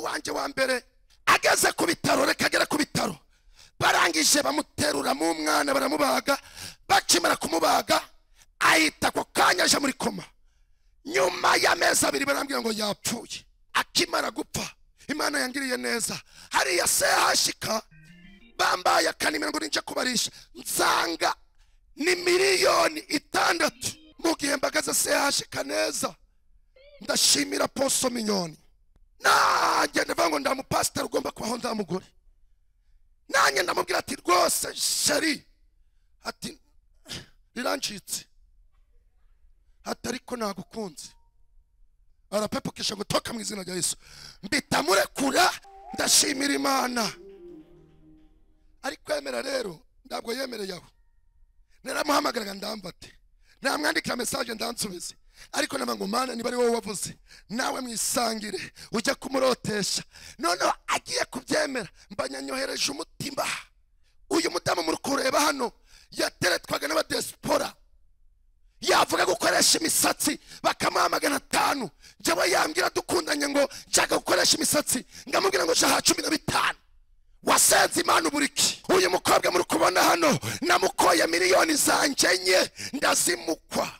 wanjye wa mbere ageze ku bitaro reka agere ku bitaro barangije bamuteruramo umwana baramubaga bakimara kumubaga ahita ako kanya aje muri koma nyuma y'amezi abiri barambwira ngo yapfuye akimara gupfa imana yangiriye neza hariya sehashika bambaye akanimero ngo ninjya kubarisha nsanga ni miliyoni itandatu mu gihe mbagaze sehashika neza ndashimira poso minyoni nanjye ndavuga ngo ndamupasiteri ugomba kubaho ndamugore nanjye ndamubwira ati rwose sheri ati rirancitse ati ariko nagukunze arapepukisha ngo toka mu izina rya yesu mbita murekura ndashimira imana ari kwemera rero ntabwo yemereye aho naramuhamagaraga ndambate namwandikira mesaje ndansubize ariko naba ngo mana niba ari wowe wavuze nawe mwisangire ujya kumurotesha noneho agiye kubyemera mbanyanyohereje umutima uyu mudamu muri kureba hano yateretwaga n'abadesipora yavuga gukoresha imisatsi bakamuha magana atanu njyewe yambwira dukundanye ngo nshaka gukoresha imisatsi ngamubwira ngo shaha cumi na bitanu wasenze imana uburiki uyu mukobwa muri kubona hano namukoye miliyoni zanjye enye ndazimukwa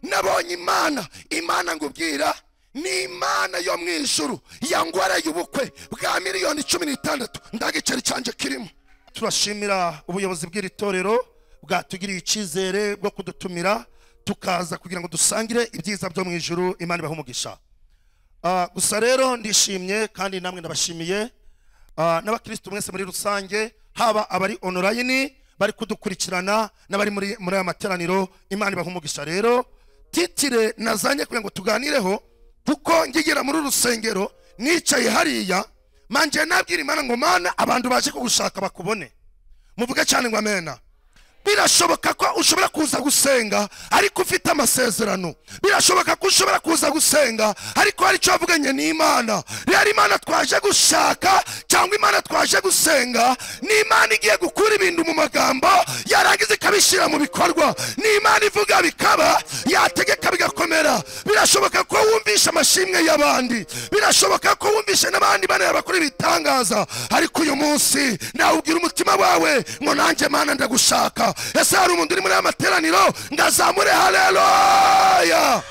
nabonye imana imana ngubwira ni imana yo mu ijuru yangwaraye ubukwe bwa miliyoni cumi n'itandatu ndagiceri cyanjye kirimo turashimira ubuyobozi bw'iri torero bwatugiriye icyizere bwo kudutumira tukaza kugira ngo dusangire ibyiza byo mu ijuru imana ibahe umugisha Ah, gusa rero ndishimye kandi namwe ndabashimiye Ah, n'abakirisitu mwese muri rusange haba abari onorayini bari kudukurikirana n'abari muri muri aya materaniro imana ibaha umugisha rero titire nazanye kugira ngo tuganireho kuko ngigera muri urusengero nicaye hariya manje nabwira imana ngo mana abantu baje kugushaka bakubone muvuge cyane ngo amena birashoboka ko ushobora kuza gusenga ariko ufite amasezerano birashoboka ko ushobora kuza gusenga ariko hari icyo wavuganye n'imana rero imana twaje gushaka cyangwa imana twaje gusenga ni imana igiye gukura ibintu mu magambo yarangiza ikabishyira mu bikorwa ni imana ivuga bikaba yategeka bigakomera birashoboka ko wumvishe amashimwe y'abandi birashoboka ko wumvishe n'abandi bana bakora ibitangaza ariko uyu munsi nawubwira umutima wawe ngo nanjye mana ndagushaka ese hari umuntu uri muri aya materaniro ndazamure haleluya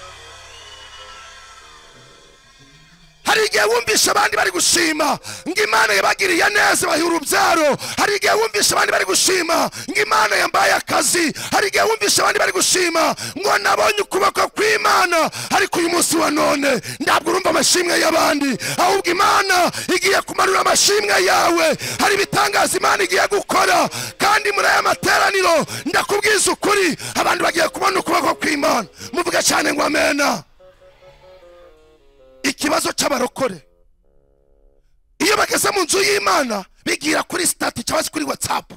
hari igihe wumvisha abandi bari gushima ngo imana yabagiriye neza ibaha urubyaro hari igihe wumvisha abandi bari gushima ngo imana yambaye akazi hari igihe wumvisha abandi bari gushima ngo nabonye ukuboko kw'imana ariko uyu munsi wa none ntabwo urumva amashimwe y'abandi ahubwo imana igiye kumanura amashimwe yawe hari ibitangaza imana igiye gukora kandi muri aya materaniro ndakubwiza ukuri abantu bagiye kubona ukuboko kw'imana muvuge cyane ngo amena ikibazo cy'abarokore iyo bageze mu nzu y'imana bigira kuri sitati cyangwa se kuri watsapu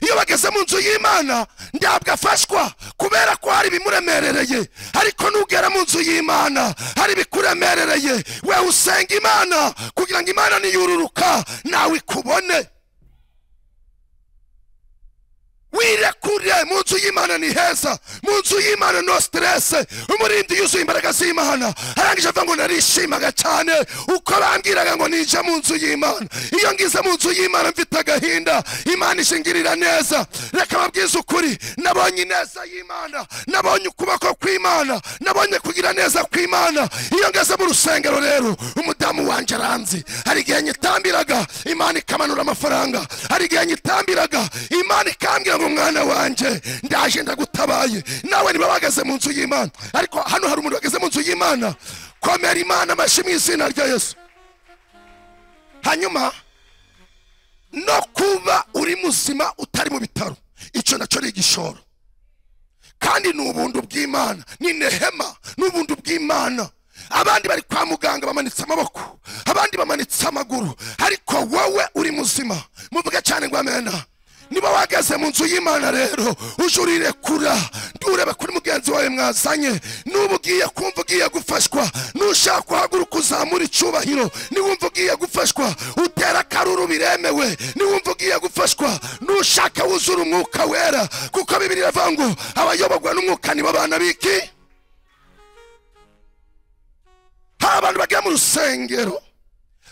iyo bageze mu nzu y'imana ntabwo afashwa kubera ko hari ibimuremerereye ariko nugera mu nzu y'imana hari ibikuremerereye we usenga imana kugira ngo imana niyururuka nawe ikubone wirekuriye mu nzu y'imana ni heza mu nzu y'imana no siterese umurindi yuzuye imbaraga z'imana arangije avuga ngo narishimaga cyane uko bambwiraga ngo ninjya mu nzu y'imana iyo ngize mu nzu y'imana mfite agahinda imana ishingirira neza reka babwize ukuri nabonye ineza y'imana nabonye ukuboko kw'imana nabonye kugira neza kw'imana iyo ngeze mu rusengero rero umudamu wanjye aranzi hari igihe nyitambiraga imana ikamanura amafaranga hari igihe nyitambiraga imana ikambwira ngo mwana wanjye ndaje ndagutabaye nawe niba bageze mu nzu y'imana ariko hano hari umuntu wageze mu nzu y'imana komera imana amashyi mu izina rya yesu hanyuma no kuba uri muzima utari mu bitaro icyo nacyo ni igishoro kandi ni ubuntu bw'imana ni nehema ni ubuntu bw'imana abandi bari kwa muganga bamanitse amaboko abandi bamanitse amaguru ariko wowe uri muzima muvuge cyane ngo amena niba wageze mu nzu y'imana rero uje urirekura nturebe kuri mugenzi wawe mwazanye nuba ugiye kumva ugiye gufashwa nushaka guhaguruka uzamura icyubahiro niwumva ugiye gufashwa utera akaruru biremewe niwumva ugiye gufashwa nushaka wuzura umwuka wera kuko bibiri iravuga ngo abayoborwa n'umwuka nibo abana biki hari abantu bagiye mu rusengero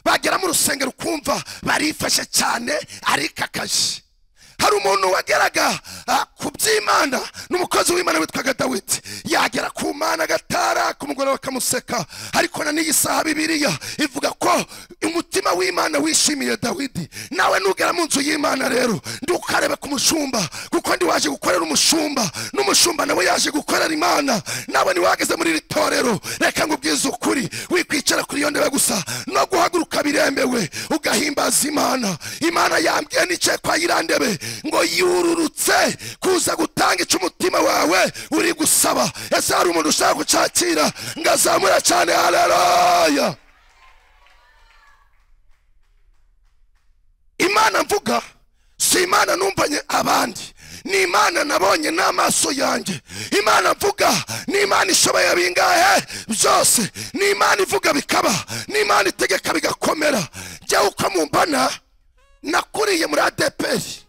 bagera mu rusengero ukumva barifashe cyane arikakaje hari umuntu wageraga ah, ku by'imana n'umukozi w'imana witwaga dawidi yagera ku mana agatara k'umugore we akamuseka ariko na n'iyi saha bibiliya ivuga ko umutima w'imana wishimiye dawidi nawe nugera mu nzu y'imana rero ndukarebe ku mushumba kuko ndi waje gukorera umushumba n'umushumba nawe yaje gukorera imana nawe ntiwageze muri iri torero reka ngo ubwize ukuri wikwicara kuri iyo ndebe gusa no guhaguruka biremewe ugahimbaza imana imana yambwiye n'ice kwa yiriya ndebe ngo yururutse kuza gutanga ico umutima wawe uri gusaba ese hari umuntu ushaka kucakira ngo azamura cyane haleluya imana mvuga si imana numvanye abandi ni imana nabonye n'amaso yanjye imana mvuga ni imana ishoboye bingahe byose ni imana ivuga bikaba ni imana itegeka bigakomera jyawe uko mumbana nakuriye muri adeperi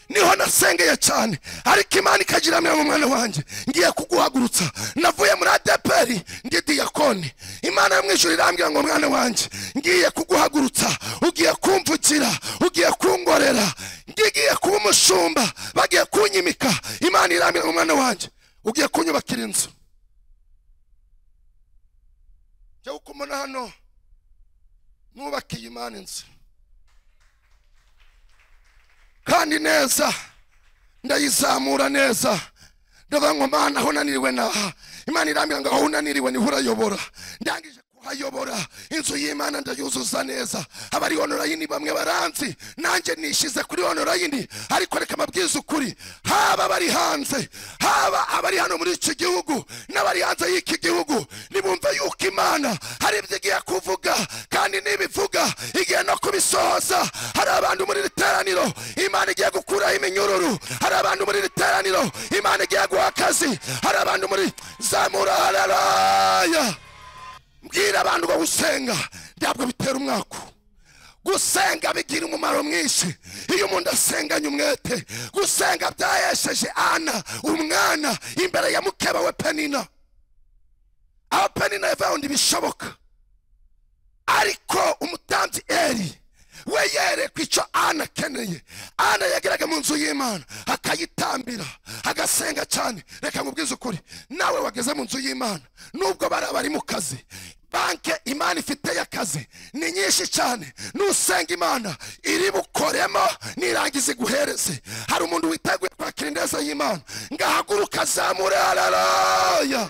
niho nasengeye cyane ariko imana ikagira mwe mwana wanjye ngiye kuguhagurutsa navuye muri adeperi ndi diyakoni imana yo mu ijuru irambwira ngo mwana wanjye ngiye kuguhagurutsa ugiye kumvugira ugiye kungorera ngiye kuba umushumba bagiye kunyimika imana irambwira ngo mwana wanjye ugiye kunyubakira inzu jya uko umuntu hano nubakiye imana inzu kandi neza ndayizamura neza ndavuga ngo mana aho unaniriwe naha imana irambwira ngo aho unaniriwe niho urayobora ndangije kuhayobora inzu y'imana ndayuzuza neza abari onorayini bamwe baranzi nanjye nishize kuri onorayini ariko reka mabwiza ukuri haba abari hanze haba abari hano muri iki gihugu n'abari hanze y'iki gihugu nibumve yuko imana hari ibyo igiye kuvuga kandi n'ibivuga igiye no kubisohoza hari abantu muri iri teraniro imana igiye gukuraho iminyururu hari abantu muri iri teraniro imana igiye guha akazi hari abantu muri zamura hararaya mbwira abantu ngo gusenga ntabwo bitera umwaku gusenga bigira umumaro mwinshi iyo umuntu asenganye umwete gusenga byahesheje ana umwana imbere ya mukeba we penina aho penina yavanye ibishoboka ariko umutanzi eri we yereye ku icyo ana akeneye ana yageraga mu nzu y'imana akayitambira agasenga cyane reka nkubwize ukuri nawe wageze mu nzu y'imana nubwo bari abari mu kazi banke imana ifite y'akazi ni nyinshi cyane nusenga imana iri bukoremo nirangiza iguhereze hari umuntu witeguye kwakira indeza y'imana ngahaguruka zamure hararaya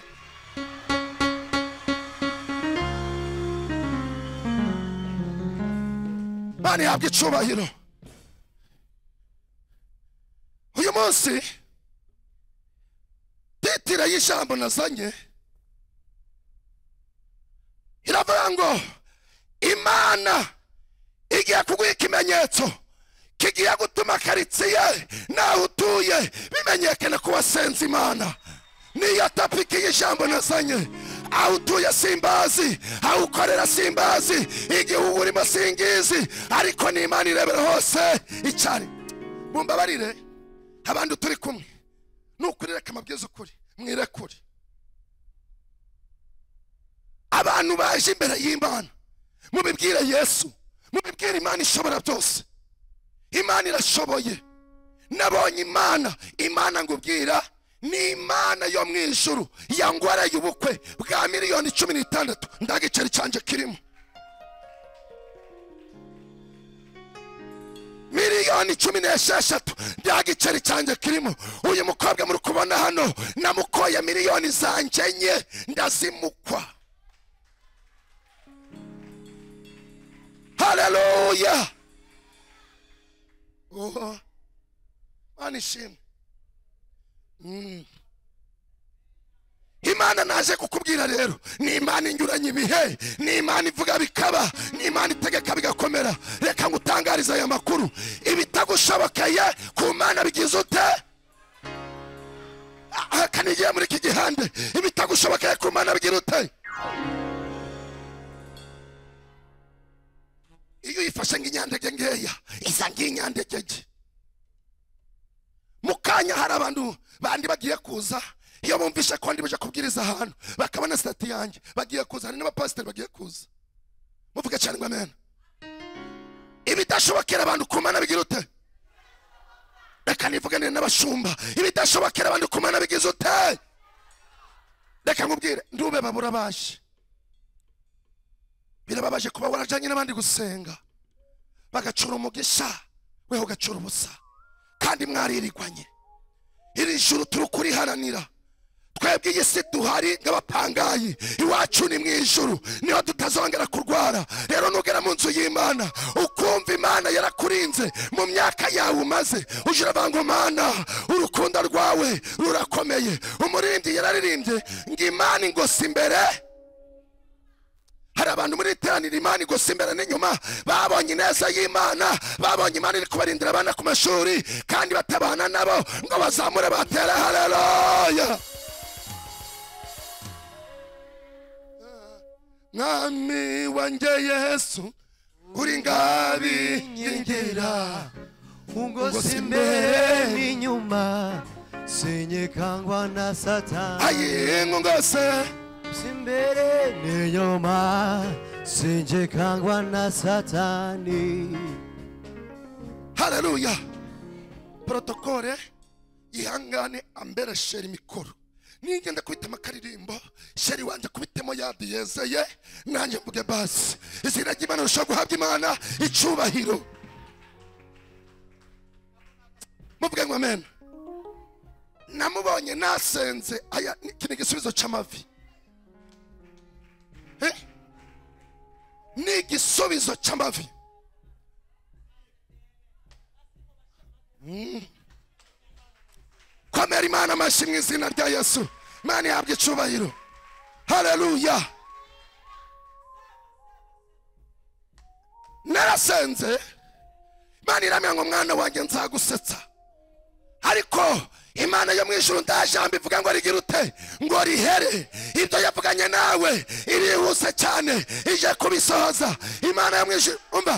imana ihabwa icubahiro uyu munsi titire y'ijambo nazanye iravuga ngo imana igiye kuguha ikimenyetso kigiye gutuma karitsiye naho utuye bimenyekana ku wasenze imana niyo tapiki y'ijambo nazanye aho utuye simbazi aho ukorera simbazi igihugu urimo singizi ariko ni imana irebera hose icyari mumbabarire abandi turi kumwe nukuri reka amabwiriza ukuri mwirekure abantu baje imbere y'imana mubibwire yesu mubibwire imana ishobora byose imana irashoboye nabonye imana imana ngubwira ni imana yo mu ijuru yangwaraye ubukwe bwa miliyoni cumi n'itandatu ndagiceri cyanjye kirimo miliyoni cumi n'esheshatu nta giceri cyanjye kirimo uyu mukobwa muri kubona hano namukoye miliyoni zanjye enye ndazimukwa haleluya oho mana ishimwe Mm. imana naje kukubwira rero ni imana inyuranye ibihe ni imana ivuga bikaba ni imana itegeka bigakomera reka ngutangarize aya makuru ibitagushobokeye ku mana bigize ute ahakana igihe muri iki gihande ibitagushobokeye ku mana bigira ute iyo uyifashe nk'inyandege nkeya iza nk'inyandegege mu kanya hari abantu bandi bagiye kuza iyo bumvishe ko ndi buje kubwiriza ahantu bakabona sitati yanjye bagiye kuza hari n'abapasiteri bagiye kuza muvuge cyane ngo amen ibidashobokera abantu ku mana bigira ute reka nivugane n'abashumba ibidashobokera abantu ku mana bigize ute reka nkubwire ndube babura baje birababaje kuba warajyanye n'abandi gusenga bagacura umugisha weho ugacura ubusa kandi mwaririgwanye iri juru turi kuriharanira twebwe iyi si duhari nk'abapangayi iwacu ni mu ijuru niho tutazongera kurwara rero nugera mu nzu y'imana ukumva imana yarakurinze mu myaka yawe umaze uje uravuga mana urukundo rwawe rurakomeye umurindi yararirimbye ngo imana ingosi imbere hari abantu muri iteraniro imana igose imbere n'inyuma babonye ineza y'imana babonye imana iri kubarindira abana ku mashuri kandi batabana nabo ngo bazamure batere haleluya mwami wanjye yesu uri ngabingingira ungozi imbere n'inyuma sinyikangwa na satani ayingungose simbere n'inyuma sinjikangwa na satani haleluya porotokole yihangane ambera sheri mikoro ningenda kubitema akaririmbo sheri wanjye kubitemo yadiyezeye nanjye mvuge basi izina ry'imana rishobora guhabwa imana icyubahiro muvuge ngo amen namubonye nasenze aya ni- iki ni igisubizo cy'amavi Eh? ni igisubizo cy'amavi komera imana amashyi mu izina rya yesu imana ihabwa icyubahiro haleluya narasenze imana iramya ngo mwana wanjye nzagusetsa ariko imana yo mu ijuru nta jambo ivuga ngo rigira ute ngo rihere ibyo yavuganye nawe irihuse cyane ije kubisohoza imana yo mu ijuru umva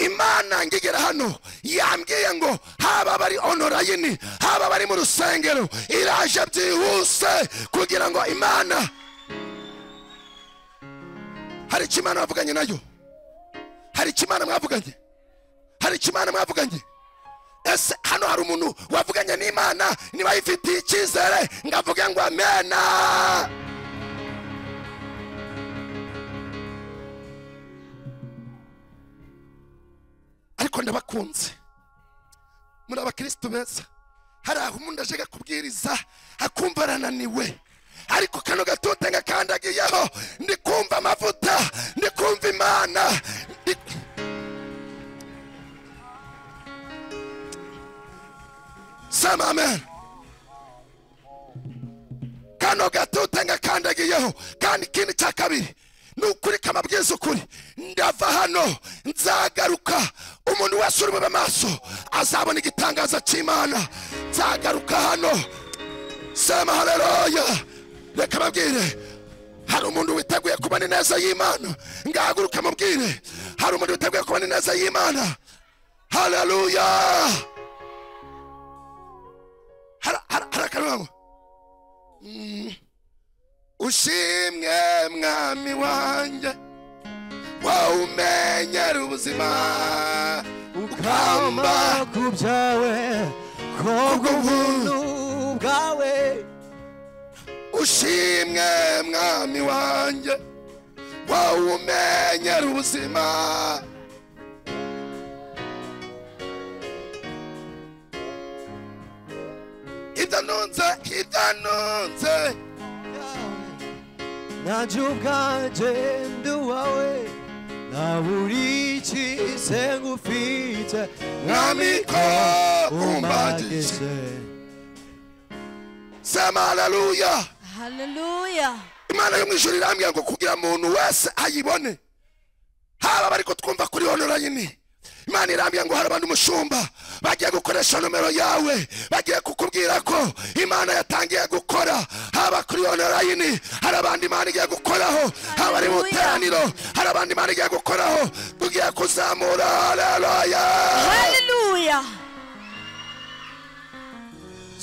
imana ngigera hano yambwiye ngo haba bari onorayini haba bari mu rusengero iraje byihuse kugira ngo imana hari icyo imana wavuganye nayo hari icyo imana mwavuganye hari icyo imana mwavuganye ese hano hari umuntu wavuganye n'imana niba yifitiye icyizere ngavuga ngo amena ariko ndabakunze muri abakristo beza hari aho umuntu aje akubwiriza akumva arananiwe ariko kano gatuta ngakandagiyeho ndi kumva amavuta ndi kumva imana ndi... sema amen kano gatuta ngakandagiyeho kandi ikindi cya kabiri ni ukurika amabwiriza ukuri ndava hano nzagaruka umuntu wese uri mu maso azabona igitangazo cy'imana nzagaruka hano sema haleluya reka babwire hari umuntu witeguye kubona ineza y'imana ngahaguruka mubwire hari umuntu witeguye kubona ineza y'imana haleluya hari hari- hari akantu ushimwe mwami wanjye wowe umenyera ubuzima ukamba ukamba ku byawe kubwo ubuntu bwawe ushimwe mwami wanjye wowe umenyera ubuzima idanunze idanunze nanjye ubwanjye ndi uwawe nta buri ikize ngufite mwami ko umbagije sema haleluya haleluya imana yo mu ijuru irambwira ngo kugira umuntu wese ayibone haba bari kutwumva kuri onorayini imana irambwira ngo hari abantu umushumba bagiye gukoresha nomero yawe bagiye kukubwira ko imana yatangiye gukora haba kuri onorayini hari abandi imana igiye gukoraho haba ari mu Hallelujah. teraniro hari abandi imana igiye gukoraho tugiye kuzamura haleluya haleluya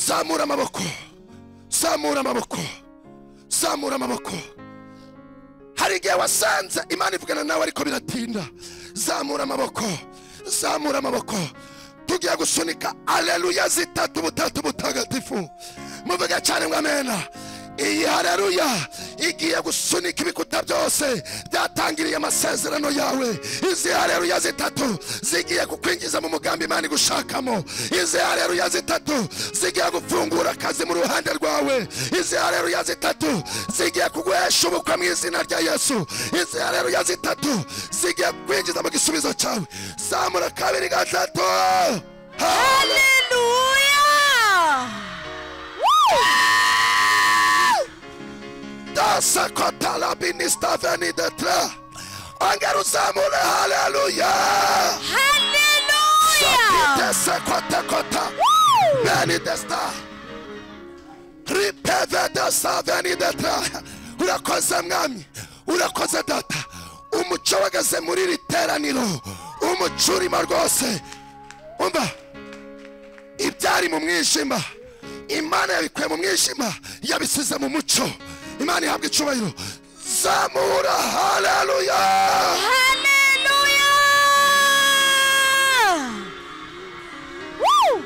zamura amaboko zamura amaboko zamura amaboko hari igihe wasanze imana ivugana nawe ariko biratinda zamura amaboko zamura amaboko tugiye gusunika aleluya zitatu butatu butagatifu muvuge cyane ngo amena iyi hareruya igiye gusunika ibikuta byose byatangiriye amasezerano yawe izi hareruya zitatu zigiye kukwinjiza mu mugambi imana igushakamo izi hareruya zitatu zigiye gufungura akazi mu ruhande rwawe izi hareruya zitatu zigiye kuguhesha ubukwe mu izina rya yesu izi hareruya zitatu zigiye kwinjiza mu gisubizo cyawe zamura kabiri gatatu Hallelujah. Hallelujah. dasa kotala binista veni detra ongera uzamure haleluya Hallelujah. sapitese kota kota veni desta ripeve desa veni detra urakoze mwami urakoze data umuco wageze muri iri teraniro umuco urimo rwose umva ibyari mu mwijima imana yabikuye mu mwijima yabisize mu muco imana ihabwa icyubahiro zamura haleluya Hallelujah. Woo.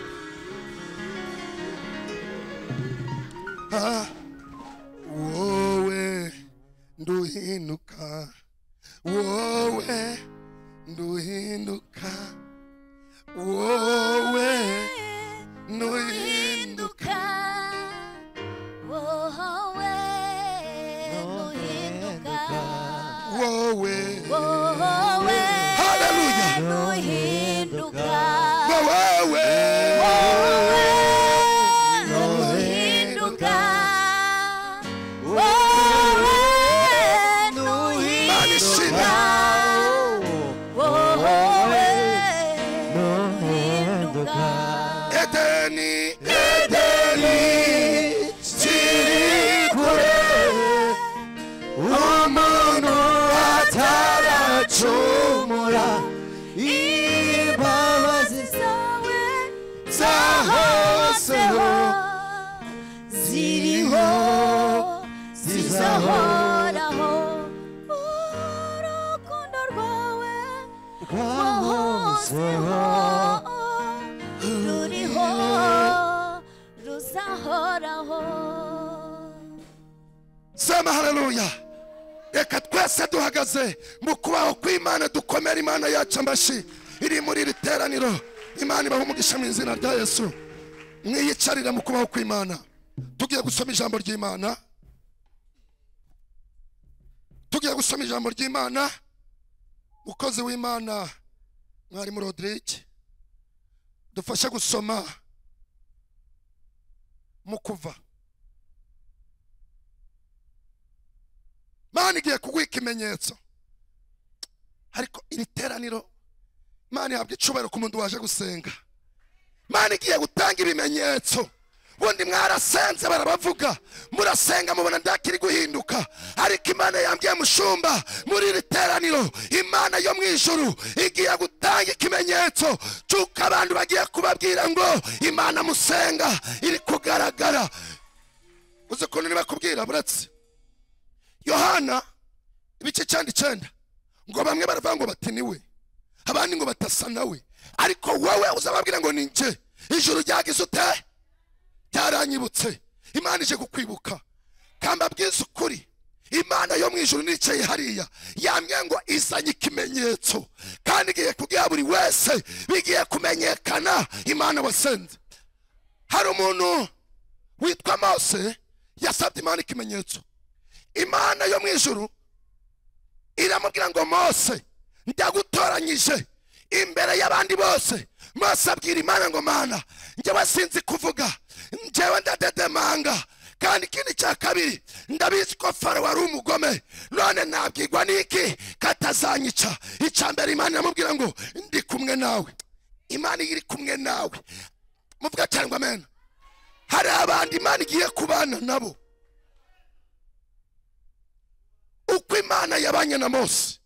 wowe nduhinduka wowe nduhinduka wowe nduhinduka wowe haleluya wowe imana ishimwe edeni edeni kiri kure umuntu ataracumura imbabazi zawe hose ziriho zizahoraho urukundo rwawe rwahozeho ruriho ruzahoraho sema haleluya reka twese duhagaze mu kubaho kw'imana dukomera imana yacu amashyi iri muri iri teraniro imana ibaha umugisha mu izina rya yesu mwiyicarira mu kubaho kw'imana tugiye gusoma ijambo ry'imana tugiye gusoma ijambo ry'imana mukozi w'imana mwarimu rodirike dufashe gusoma mu kuva imana igiye kuguha ikimenyetso ariko iri teraniro imana ihabwa icyubahiro ku muntu waje gusenga imana igiye gutanga ibimenyetso ubundi mwarasenze barabavuga murasenga mubona ndakiri guhinduka ariko imana yambwiye mushumba muri iri teraniro imana yo mu ijuru igiye gutanga ikimenyetso cy'uko abantu bagiye kubabwira ngo imana musenga iri kugaragara uzi ukuntu ntibakubwira buretse yohana ibice cyenda icyenda ngo bamwe baravuga ngo bati ni we abandi ngo batasa nawe ariko wowe uzababwira ngo ni njye ijuru ryagize ute ryaranyibutse imana ije kukwibuka kambabwiza ukuri imana yo mu ijuru nicaye hariya yambwiye ngo izanye ikimenyetso kandi igiye kubwira buri wese bigiye kumenyekana imana wasenze hari umuntu witwa mose yasabye imana ikimenyetso imana yo mu ijuru iramubwira ngo mose ndagutoranyije imbere y'abandi bose mose abwira imana ngo mana njyewe sinzi kuvuga njyewe ndadedemanga kandi ikindi cya kabiri ndabizi ko faro wari umugome none nabwirwa n'iki katazanyica icya mbere imana iramubwira ngo ndi kumwe nawe imana iri kumwe nawe muvuga cyane ngo amena hari abandi imana igiye kubana nabo uko imana yabanye na mose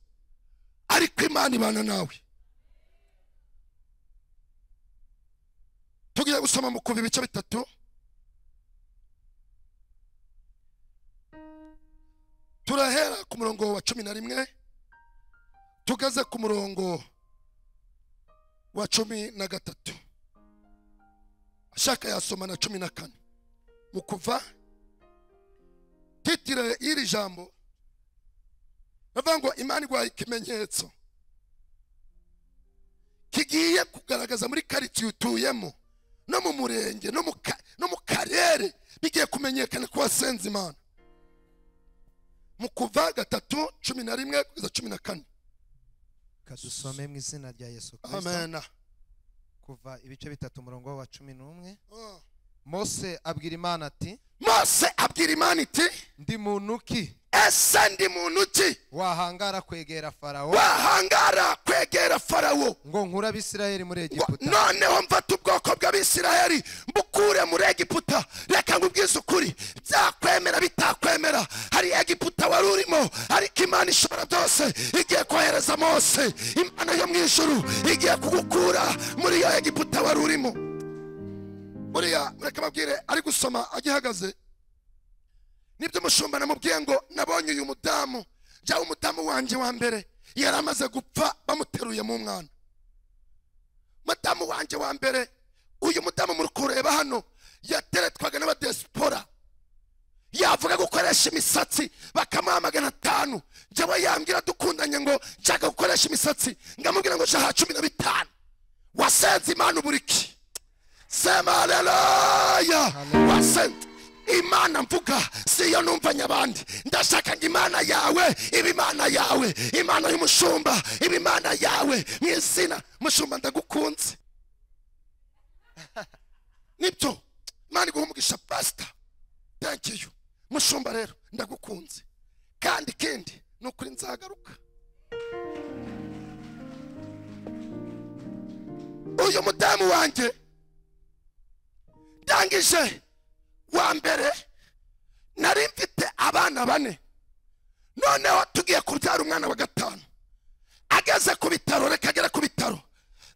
ariko imana ibana nawe tugiye gusoma mu kuva ibice bitatu turahera ku murongo wa cumi na rimwe tugeze ku murongo wa cumi na gatatu ashaka yasoma na cumi na kane mu kuva titire y'iri jambo bavuga ngo imana irwaye ikimenyetso kigiye kugaragaza muri karitsiye utuyemo no mu murenge no mu ka- no mu karere bigiye kumenyekana ko wasenze imana mu kuva gatatu cumi na rimwe kugeza cumi na kane kadusome mu izina rya yesu kirisito amen kuva ibice bitatu umurongo wa cumi n'umwe mose abwira imana ati mose abwira imana iti ndi muntu ki ese ndi muntu ki wahangara kwegera farawo wahangara kwegera farawo ngo nkure abisirayeli muri Wa- egiputa noneho mfata ubwoko bw'abisiraheli mbukure muri egiputa reka ngubwize ukuri byakwemera bitakwemera hari egiputa wari urimo ariko imana ishobora byose igiye kohereza mose imana yo mu ijuru igiye kugukura muri iyo egiputa wari urimo buriya reka babwire ari gusoma agihagaze nibyo umushumba namubwiye ngo nabonye uyu mudamu jya umudamu wanjye wa mbere yari amaze gupfa bamuteruye mu mwana madamu wanjye wa mbere uyu mudamu muri kureba hano yateretwaga n'abadesipora yavuga gukoresha imisatsi bakamuha magana atanu njyewe yambwira dukundanye ngo nshaka gukoresha imisatsi ngamubwira ngo shaha cumi na bitanu wasenze imana uburiki sema haleluya wasenze imana mvuga siyo numvanye abandi ndashaka ngo imana yawe iba imana yawe imana y'umushumba iba imana yawe mu izina mushumba ndagukunze nibyo imana iguha umugisha pasita thank you mushumba rero ndagukunze kandi ikindi ni ukuri nzagaruka uyu mudamu wanjye ndangije wa mbere nari mfite abana bane noneho tugiye kubyara umwana wa gatanu ageze ku bitaro reka agera ku bitaro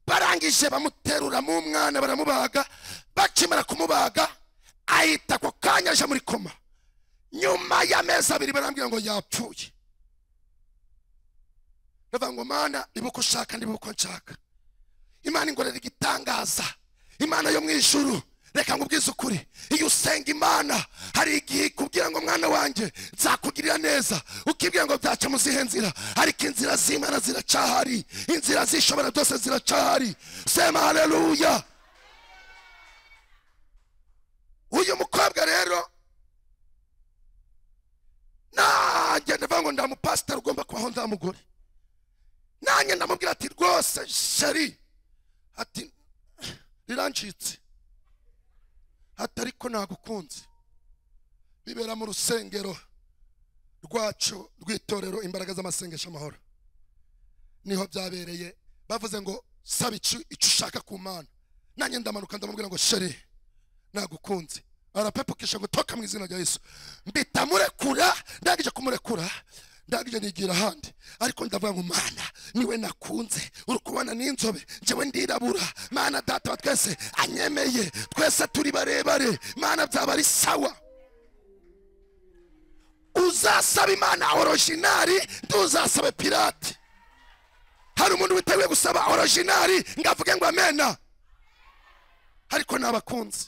barangije bamuteruramo umwana baramubaga bakimara kumubaga ahita ako kanya aje muri koma nyuma y'amezi abiri barambwira ngo yapfuye ndavuga ngo mana niba uko ushaka niba uko nshaka imana ingorera igitangaza imana yo mu ijuru reka nkubwize ukuri iyo usenga imana hari igihe ikubwira ngo mwana wanjye nzakugirira neza ukibwira ngo byaca mu zihe nzira ariko inzira z'imana ziracahari inzira z'ishobora byose ziracahari sema haleluya uyu mukobwa rero nanjye ndavuga ngo ndamupasiteri ugomba kubaho nzamugore nanjye ndamubwira ati rwose sheri ati rirancitse ati ariko nagukunze bibera mu rusengero rwacu rw'itorero imbaraga z'amasengesho amahoro niho byabereye bavuze ngo saba icyo icyo ushaka ku mana nanjye ndamanuka ndamubwira ngo sheri nagukunze arapepukisha gutoka mu izina rya yesu mbita murekura ndangije kumurekura ndangije nigira ahandi ariko ndavuga ngo mana niwe nakunze uri kubona n'inzobe njyewe ndirabura mana data wa twese anyemeye twese turi barebare mana byaba ari sawa uzasaba imana orojinari ntuzasabe pirate hari umuntu witeguye gusaba orojinari ngo avuge ngo amena ariko nabakunze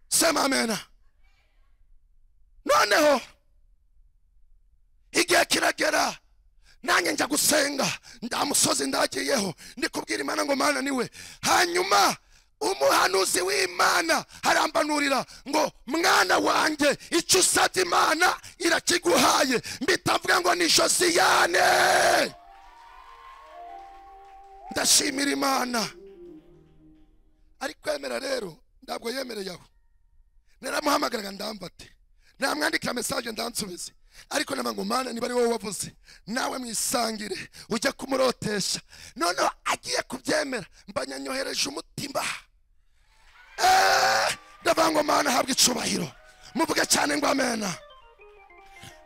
sema amena noneho igihe kiragera nanjye njya gusenga nda musozi ndagiyeho ndi kubwira imana ngo mana niwe hanyuma umuhanuzi w'imana harambanurira ngo mwana wanjye icyo usabye imana irakiguhaye mbitavuga ngo ni josiyane ndashimira imana ari kwemera rero ntabwo yemereye aho naramuhamagaraga ndambate namwandikira mesaje ndansubize ariko nama ngo mana niba ari wowe wavuze nawe mwisangire ujya kumurotesha noneho agiye kubyemera mbanyanyohereje umutima Eh, ndavuga ngo mana ahabwe icubahiro muvuge cyane ngo amena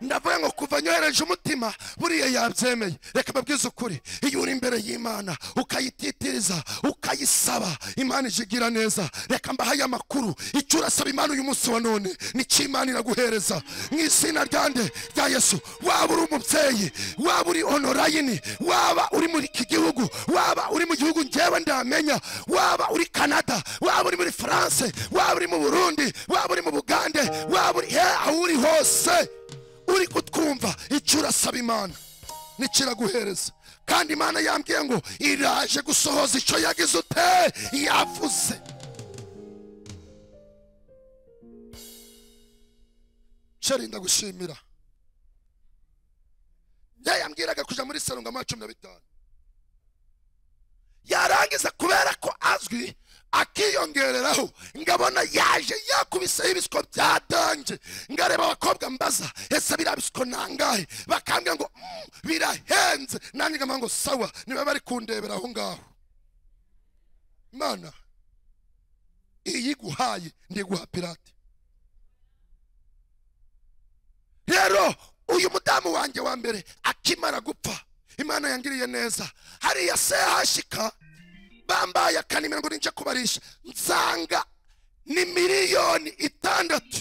ndavuga ngo kuva nyohereje umutima buriya yabyemeye reka mbabwize ukuri iyo uri imbere y'imana ukayititiriza ukayisaba imana ijigira neza reka mbahaye amakuru icyo urasaba imana uyu munsi wa none nicyo imana iraguhereza mu izina ryande rya yesu waba uri umubyeyi waba uri onorayini waba uri muri iki gihugu waba uri mu gihugu ngewe ndamenya waba uri kanada waba uri muri france waba uri mu burundi waba uri mu bugande waba uri he aho uri hose uri kutwumva icyo urasaba imana nicyo iraguhereza kandi imana yambwiye ngo iraje gusohoza icyo yagize ute yavuze ceri ndagushimira yayambwiraga kuja muri salo ngo amazi cumi na bitanu yarangiza kubera ko azwi akiyongereraho ngabona yaje yakubiseho ibisiko bya danje ngareba abakobwa mbaza ese biriya bisiko nangahe bakambwira ngo "Mm, birahenze nanjye nkaba ngo sawa niba bari kundebera aho ngaho mana iyi iguhaye ndiguha pirate rero uyu mudamu wanjye wa mbere akimara gupfa imana yangiriye neza hariya sehashika bambaye akanimero ngo ninja kubarisha nsanga ni miliyoni itandatu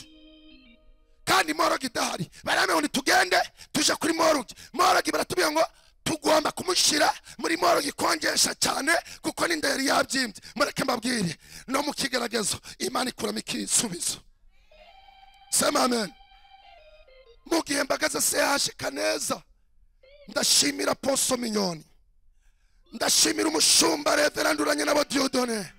kandi moroge idahari barame ngo nitugende tuje kuri moroge moroge baratubwira ngo tugomba kumushyira muri moroge ikonjesha cyane kuko n'inda yari yabyimbye mureke mbabwire no mu kigaragazo imana ikuramo ikisubizo sema amen mu gihe mbagaze sehashika neza ndashimira poso minyoni ndashimira umushumba reveranduranye nabo diodone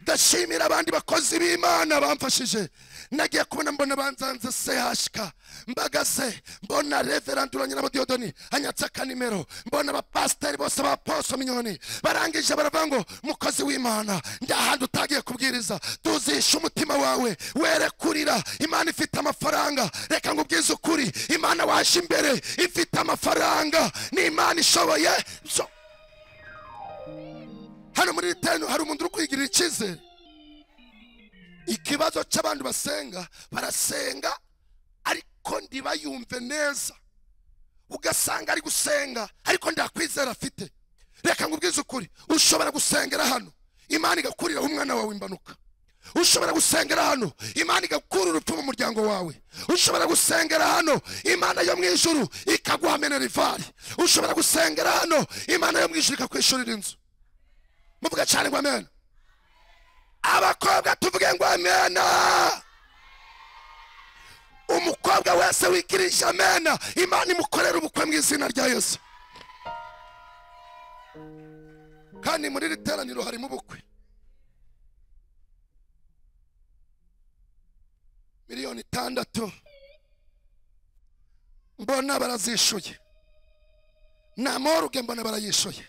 ndashimira abandi bakozi b'imana bamfashije nagiye kubona mbona banzanze sehashika mbagaze mbona reveranduranye nabo diodoni anyatse akanimero mbona abapasiteri bose ba poso minyoni barangije baravuga ngo mukozi w'imana ndahandi utagiye kubwiriza tuzishe umutima wawe were kurira imana ifite amafaranga reka ngo ubwize ukuri imana waje imbere ifite amafaranga ni imana ishoboye zo hano muri ritani hari umuntu uri kwigirira icyizere ikibazo cy'abantu basenga barasenga ariko ntibayumve neza ugasanga ari gusenga ariko nta kwizera afite reka ngo ubwize ukuri ushobora gusengera hano imana igakuriraho umwana wawe imbanuka ushobora gusengera hano imana igakura urupfu mu muryango wawe ushobora gusengera hano imana yo mu ijuru ikaguha minerivare ushobora gusengera hano imana yo mu ijuru ikakwishurira inzu muvuga cyane ngo amen abakobwa tuvuge ngo amena umukobwa wese wikirije amena imana imukorera ubukwe mu izina rya yesu kandi muri iri teraniro harimo ubukwe miliyoni itandatu mbona barazishuye nta moruge mbona barayishuye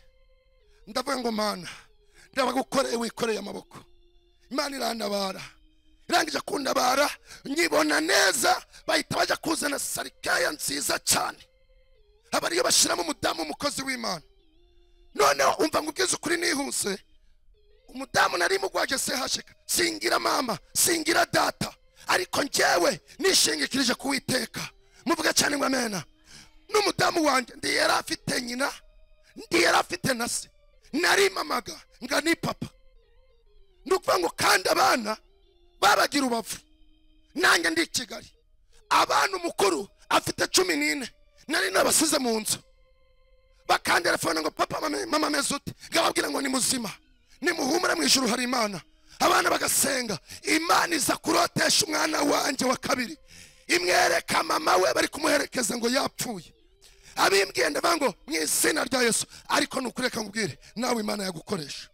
ndavuga ngo mana ndabaga ukoreye wikoreye amaboko imana irantabara irangije kundabara nyibona neza bahita bajya kuzana sarikaya nziza cyane aba ariyo bashyiramo umudamu umukozi w'imana noneho umva ngo ubwize ukuri nihuse umudamu nari mugwaje sehashika singira mama singira data ariko njyewe nishingikirije kuwiteka muvuga cyane ngo amena n'umudamu wanjye ndi yari afite nyina ndi yari afite na se narimamaga nga ni papa ni ukuvuga ngo kandi abana babagira ubavu nanjye ndi i kigali abana umukuru afite cumi n'ine nari nabasize mu nzu bakanderefone ngo papa mama- mama ameze ute ngababwira ngo ni muzima nimuhumure mu ijuru hari imana abana bagasenga imana iza kurotesha umwana wanjye wa kabiri imwereka mama we bari kumuherekeza ngo yapfuye abimbwiye ndavuga ngo mu izina rya yesu ariko ni ukureka ngubwire nawe imana yagukoresha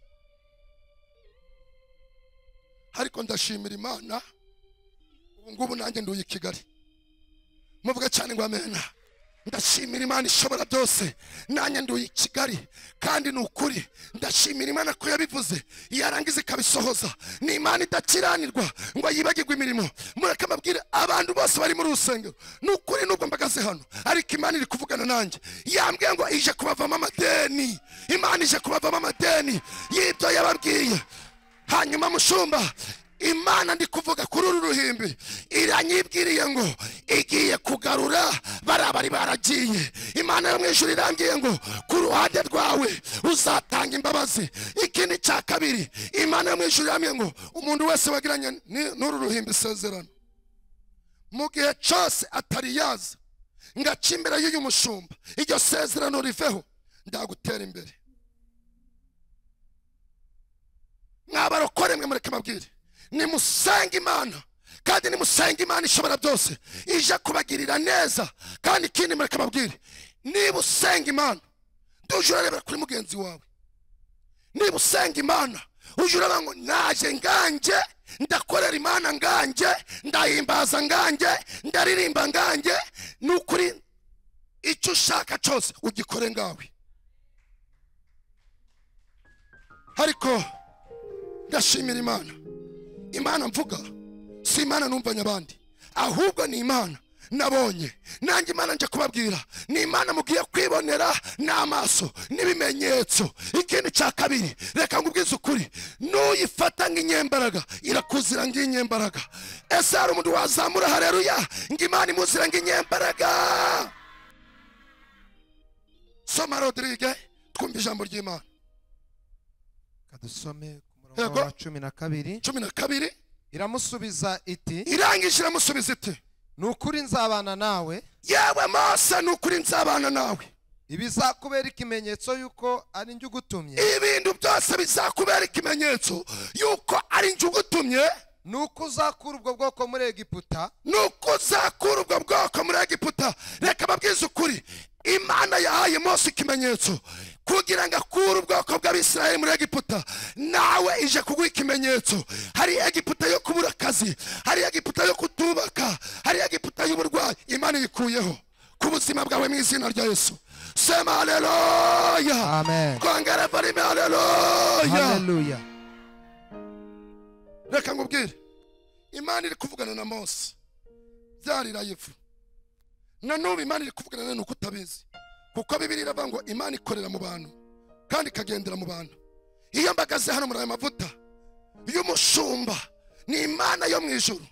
ariko ndashimira imana ubu ngubu nanjye nduye i kigali muvuga cyane ngo amena ndashimira imana ishobora byose nanjye nduye i kigali kandi ni ukuri ndashimira imana ko yabivuze yarangiza ikabisohoza ni imana idakiranirwa ngo yibagirwe imirimo mureke mbabwire abantu bose bari muri uru rusengero ni ukuri nubwo mbagaze hano ariko imana iri kuvugana nanjye yambwiye ngo ije kubavamo amadeni imana ije kubavamo amadeni y'ibyo yababwiye hanyuma mushumba imana ndi kuvuga kuri uru ruhimbi iranyibwiriye ngo igiye kugarura bariya bari baragiye imana yo mu ijuru irambwiye ngo ku ruhande rwawe uzatanga imbabazi ikindi cya kabiri imana yo mu ijuru irambwiye ngo umuntu wese wagiranye ni- n'uru ruhimbi isezerano mu gihe cyose atari yaza ngaca imbere y'uyu mushumba iryo sezerano riveho ndagutera imbere mwabarokore mwe mureke mabwire nimusenge imana kandi nimusenge imana ishobora byose ije kubagirira neza kandi ikindi mureke mabwire niba usenga imana ntujye urarebera kuri mugenzi wawe niba usenga imana ujye urabona ngo naje nganjye ndakorera imana nganjye ndahimbaza nganjye ndaririmba nganjye ni ukuri icyo ushaka cyose ugikore ngawe ariko ndashimira imana imana mvuga si imana numvanye abandi ahubwo ni imana nabonye nanjye imana nje kubabwira ni imana mugiye kwibonera n'amaso n'ibimenyetso ikindi cya kabiri reka ngubwize ukuri n'uyifata nk'inyembaraga irakuzira nk'inyembaraga ese hari umuntu wazamura hareruya ngo imana imuzira nk'inyembaraga soma rodirige twumva ijambo ry'imana kadusome ku murongo Yego. wa cumi na kabiri cumi na kabiri iramusubiza iti irangije iramusubiza iti ni ukuri nzabana nawe yewe mose ni ukuri nzabana nawe ibizakubera ikimenyetso y'uko ari njye ugutumye ibintu byose bizakubera ikimenyetso yuko ari njye ugutumye ni uko uzakura ubwo bwoko muri egiputa ni uko uzakura ubwo bwoko muri egiputa reka babwize ukuri imana yahaye mose ikimenyetso kugira ngo akure ubwoko bw'abisiraheli muri egiputa nawe ije kuguha ikimenyetso hari egiputa yo kubura akazi hari egiputa yo kutubaka hari egiputa y'uburwayi imana iyikuyeho ku buzima bwawe mu izina rya yesu sema haleluya amen kongera varime haleluya haleluya reka nkubwire imana iri kuvugana na mose byarira ivu nanubu imana iri kuvugana nawe nuko utabizi kuko bibiri iravuga ngo imana ikorera mu bantu kandi ikagendera mu bantu iyo mbagaze hano muri aya mavuta y'umushumba ni imana yo mu ijuru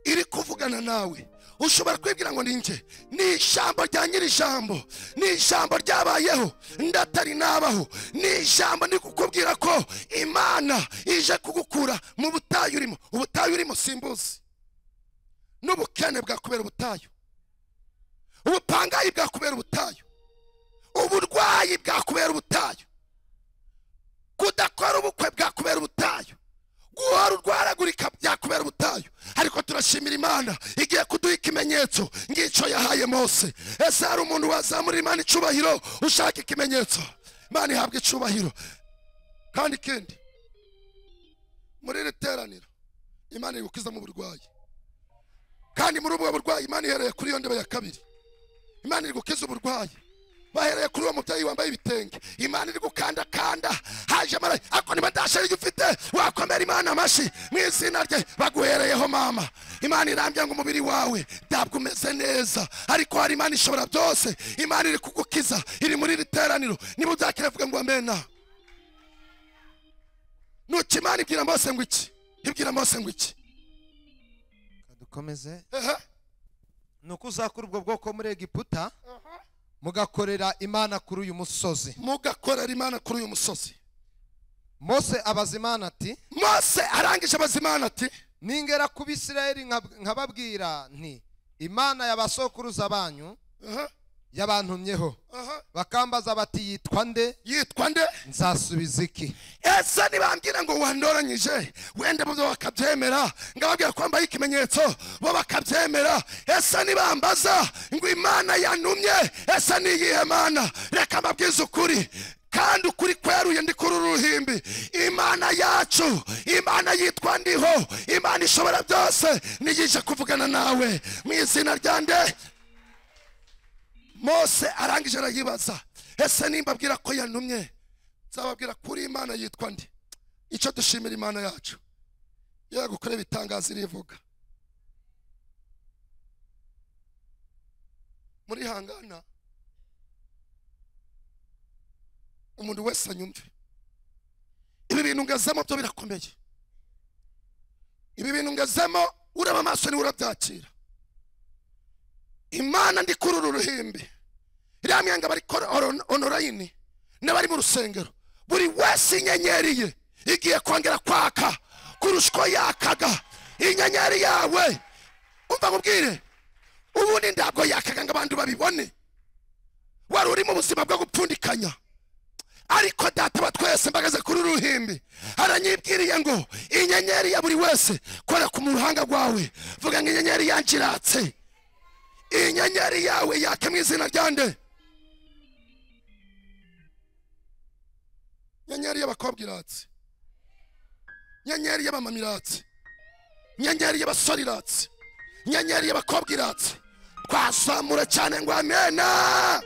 iri kuvugana nawe ushobora kwibwira ngo ninjye ni ijambo rya nyiri ijambo ni ijambo ryabayeho ndatari nabaho ni ijambo ndi kukubwira ko imana ije kugukura mu butayu urimo ubutayu urimo simbuzi n'ubukene bwakubera ubutayu ubupangayi bwakubera ubutayu uburwayi bwakubera ubutayu kudakora ubukwe bwakubera ubutayu guhora urwaragurika byakubera ubutayu ariko turashimira imana igiye kuduha ikimenyetso ngicyo yahaye mose ese hari umuntu wazamura imana icubahiro ushaka ikimenyetso imana ihabwa icubahiro kandi ikindi muri iri teraniro imana iri gukizamo uburwayi kandi muri ubwo burwayi imana ihereye kuri iyo ndebe ya kabiri imana iri gukiza uburwayi bahereye kuri uwo mubyeyi wambaye ibitenge imana iri gukandakanda haje mara ako niba ndashari ufite wakomera imana amashyi mu izina rye baguhereyeho mama imana irambye ngo umubiri wawe ntabwo umeze neza ariko hari imana ishobora byose imana iri kugukiza iri muri iri teraniro niba uzakira vuga ngo amena nuki imana ibwira mose ngo iki ibwira mose ngo iki dukomeze ehe ni uko uzakura ubwo bwoko muri egiputa mugakorera imana kuri uyu musozi mugakorera imana kuri uyu musozi mose abaza imana ati mose arangije abaza imana ati ningera kuba isirayeli nkab- nkababwira nti imana y'abasokuruza banyu aha yabantumyeho aha bakambaza bati yitwa nde yitwa nde nzasubiza iki ese ntibambwira ngo wandoranyije wenda bo bakabyemera ngababwira ko wambaye ikimenyetso bo bakabyemera ese ntibambaza ngo imana yantumye ese ni iyihe mana reka mbabwize ukuri kandi ukuri kweruye ndi kuri uru ruhimbi imana yacu imana yitwa ndiho imana ishobora byose niyije kuvugana nawe mu izina rya nde mose arangije arayibaza ese nimba abwira ko yantumye nzababwira kuri imana yitwa ndi icyo dushimira imana yacu yego kureba itangazo irivuga muri hangana umuntu wese anyumve ibi bintu ngazamo byo birakomeye ibi bintu ngezemo ureba amaso niwe urabyakira imana ndi kuri uru ruhimbi iriya myanga bari kora oron- onorayini n'abari mu rusengero buri wese inyenyeri ye igiye kongera kwaka kurusha uko yakaga inyenyeri yawe umva nkubwire ubundi ntabwo yakaga ngo abantu babibone wari uri mu buzima bwo gupfundikanya ariko data wa twese mbagaze kuri uru ruhimbi aranyibwiriye ngo inyenyeri ya buri wese kora ku ruhanga rwawe vuga ngo inyenyeri yangiratse inyenyeri yawe yaka mu izina rya nde inyenyeri y'abakobwa iratse inyenyeri y'abamama iratse inyenyeri y'abasore iratse inyenyeri y'abakobwa iratse twazamura cyane ngo amena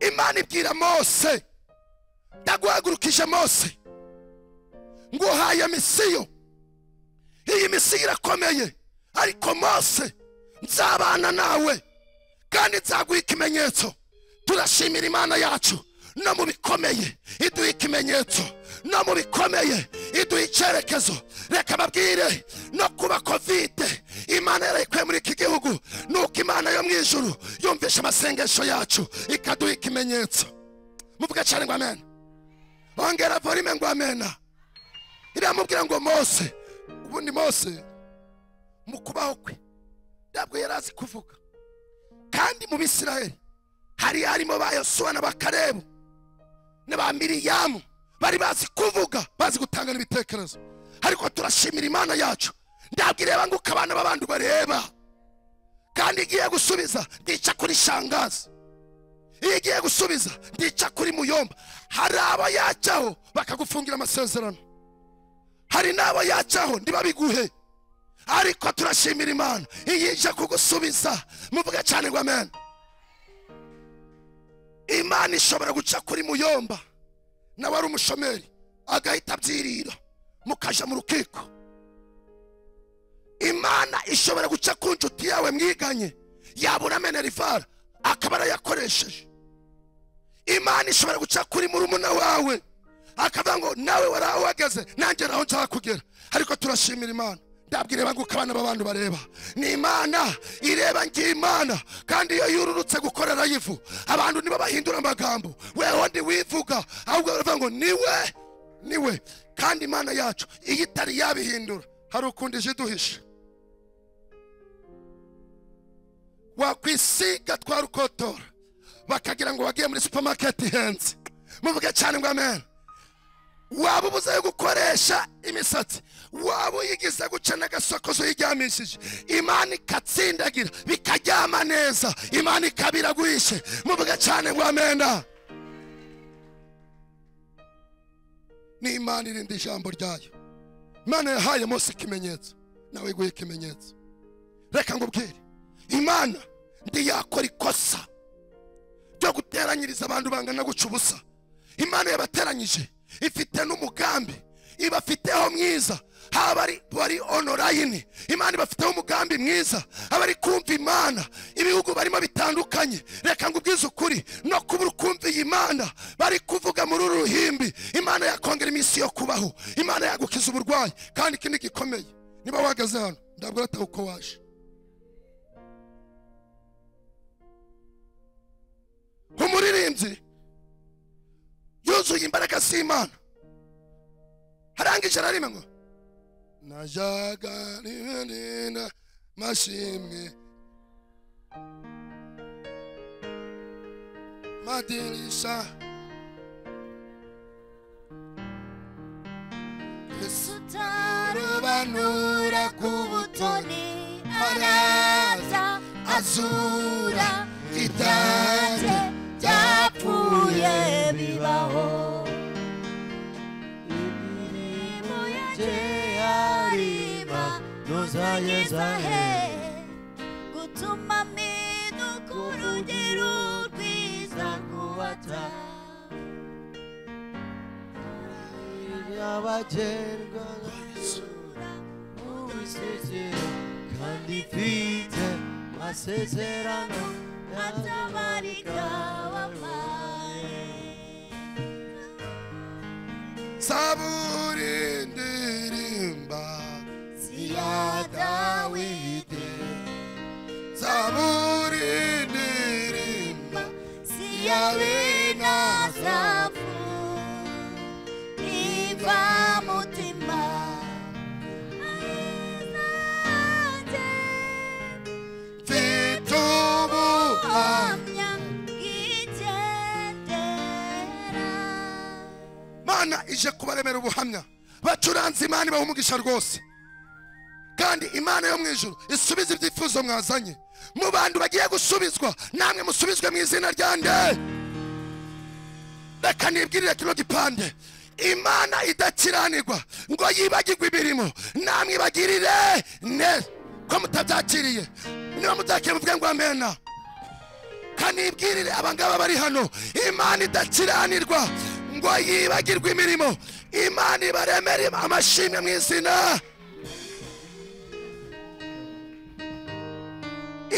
imana ibwira mose ndaguhagurukije mose nguhaye misiyo iyi misiyo irakomeye ariko mose nzabana nawe kandi nzaguha ikimenyetso turashimira imana yacu no mu bikomeye iduha ikimenyetso no mu bikomeye iduha icyerekezo reka babwire no kuba kovide imana yarayikuye muri iki gihugu nuko imana yo mu ijuru yumvisha amasengesho yacu ikaduha ikimenyetso muvuga cyane ngo amena ongera volume ngo amena iramubwira ngo mose ubundi mose mu kubaho kwe ntabwo yari azi kuvuga kandi mu bisirayeli hari harimo ba yosuwa na ba karebu na ba miriyamu bari bazi kuvuga bazi gutanga n'ibitekerezo ariko turashimira imana yacu ntabwo ireba ngo uko abana b'abandi bareba kandi igiye gusubiza ndica kuri shangazi iyo igiye gusubiza ndica kuri muyomba hari abo yajyaho bakagufungira amasezerano hari n'abo yajyaho ntibabiguhe ariko turashimira imana iyo ije kugusubiza muvuge cyane ngo amen imana ishobora guca kuri muyomba nawe ari umushomeri agahita abyirira mukaja mu rukiko imana ishobora guca ku nshuti yawe mwiganye yabura menerivara akaba arayakoresheje imana ishobora guca kuri murumuna wawe akavuga ngo nawe wari aho uhagaze nanjye naho nshaka kugera ariko turashimira imana ntabwo ireba nguko abana b'abantu bareba ni imana ireba imana kandi iyo yururutse gukorera y'ivu abantu nibo bahindura amagambo weho ntiwivuga ahubwo baravuga ngo niwe niwe kandi imana yacu iyo itari yabihindura hari ukundi ije iduhishe wakwisiga twa rukotora bakagira ngo wagiye muri supamaketi ihenze muvuge cyane ngo amen waba ubuze gukoresha imisatsi waba uyigize guca n'agasokozo uyiryamishije imana ikatsindagira bikaryama neza imana ikaba iraguhishe muvuge cyane ngo amena ni imana irinda ijambo ryayo imana yahaye mose ikimenyetso nawe iguhe ikimenyetso reka ngubwire imana ntiyakora ikosa ryo guteranyiriza abantu bangana guca ubusa imana yabateranyije ifite n'umugambi ibafiteho mwiza haba ari bari onorayini imana ibafiteho umugambi mwiza abari kumva imana ibihugu barimo bitandukanye reka ngo ubwize ukuri no kuba kumva iyi mana bari kuvuga muri uru ruhimbi imana yakongera iminsi yo kubaho imana yagukiza uburwayi kandi ikindi gikomeye niba wahagaze hano ntabwo urataha uko waje umuririmbyi yuzuye imbaraga z'imana harangije na rimwe ngo najyaga rimwe rinda mashimwe madirisha tutarobanura ku butoni araza azura itanze byapfuye bibaho imirimo ye ariba ntuzageza he gutuma miduka urugero rwiza kuwata yabagerwa ubisezera kandi mfite amasezerano atabarika wabaye zaburi ndirimba ya Dawidi zaburi ndirimba si ya bene asafu niba mutima ayizanjye mfite ubuhamya uhamya bw'igendera mana ije kubaremera ubuhamya bacuranze imana ibaha umugisha rwose kandi imana yo mu ijuru isubize ibyifuzo mwazanye mu bantu bagiye gusubizwa namwe musubizwe mu izina rya nde reka nibwirire kino gipande imana idakiranirwa ngo yibagirwe imirimo namwibagirire neza ko mutabyakiriye niba mutakiriye muvuge ngo amena kanibwirire abangaba bari hano imana idakiranirwa ngo yibagirwe imirimo imana ibaremere amashimwe mu izina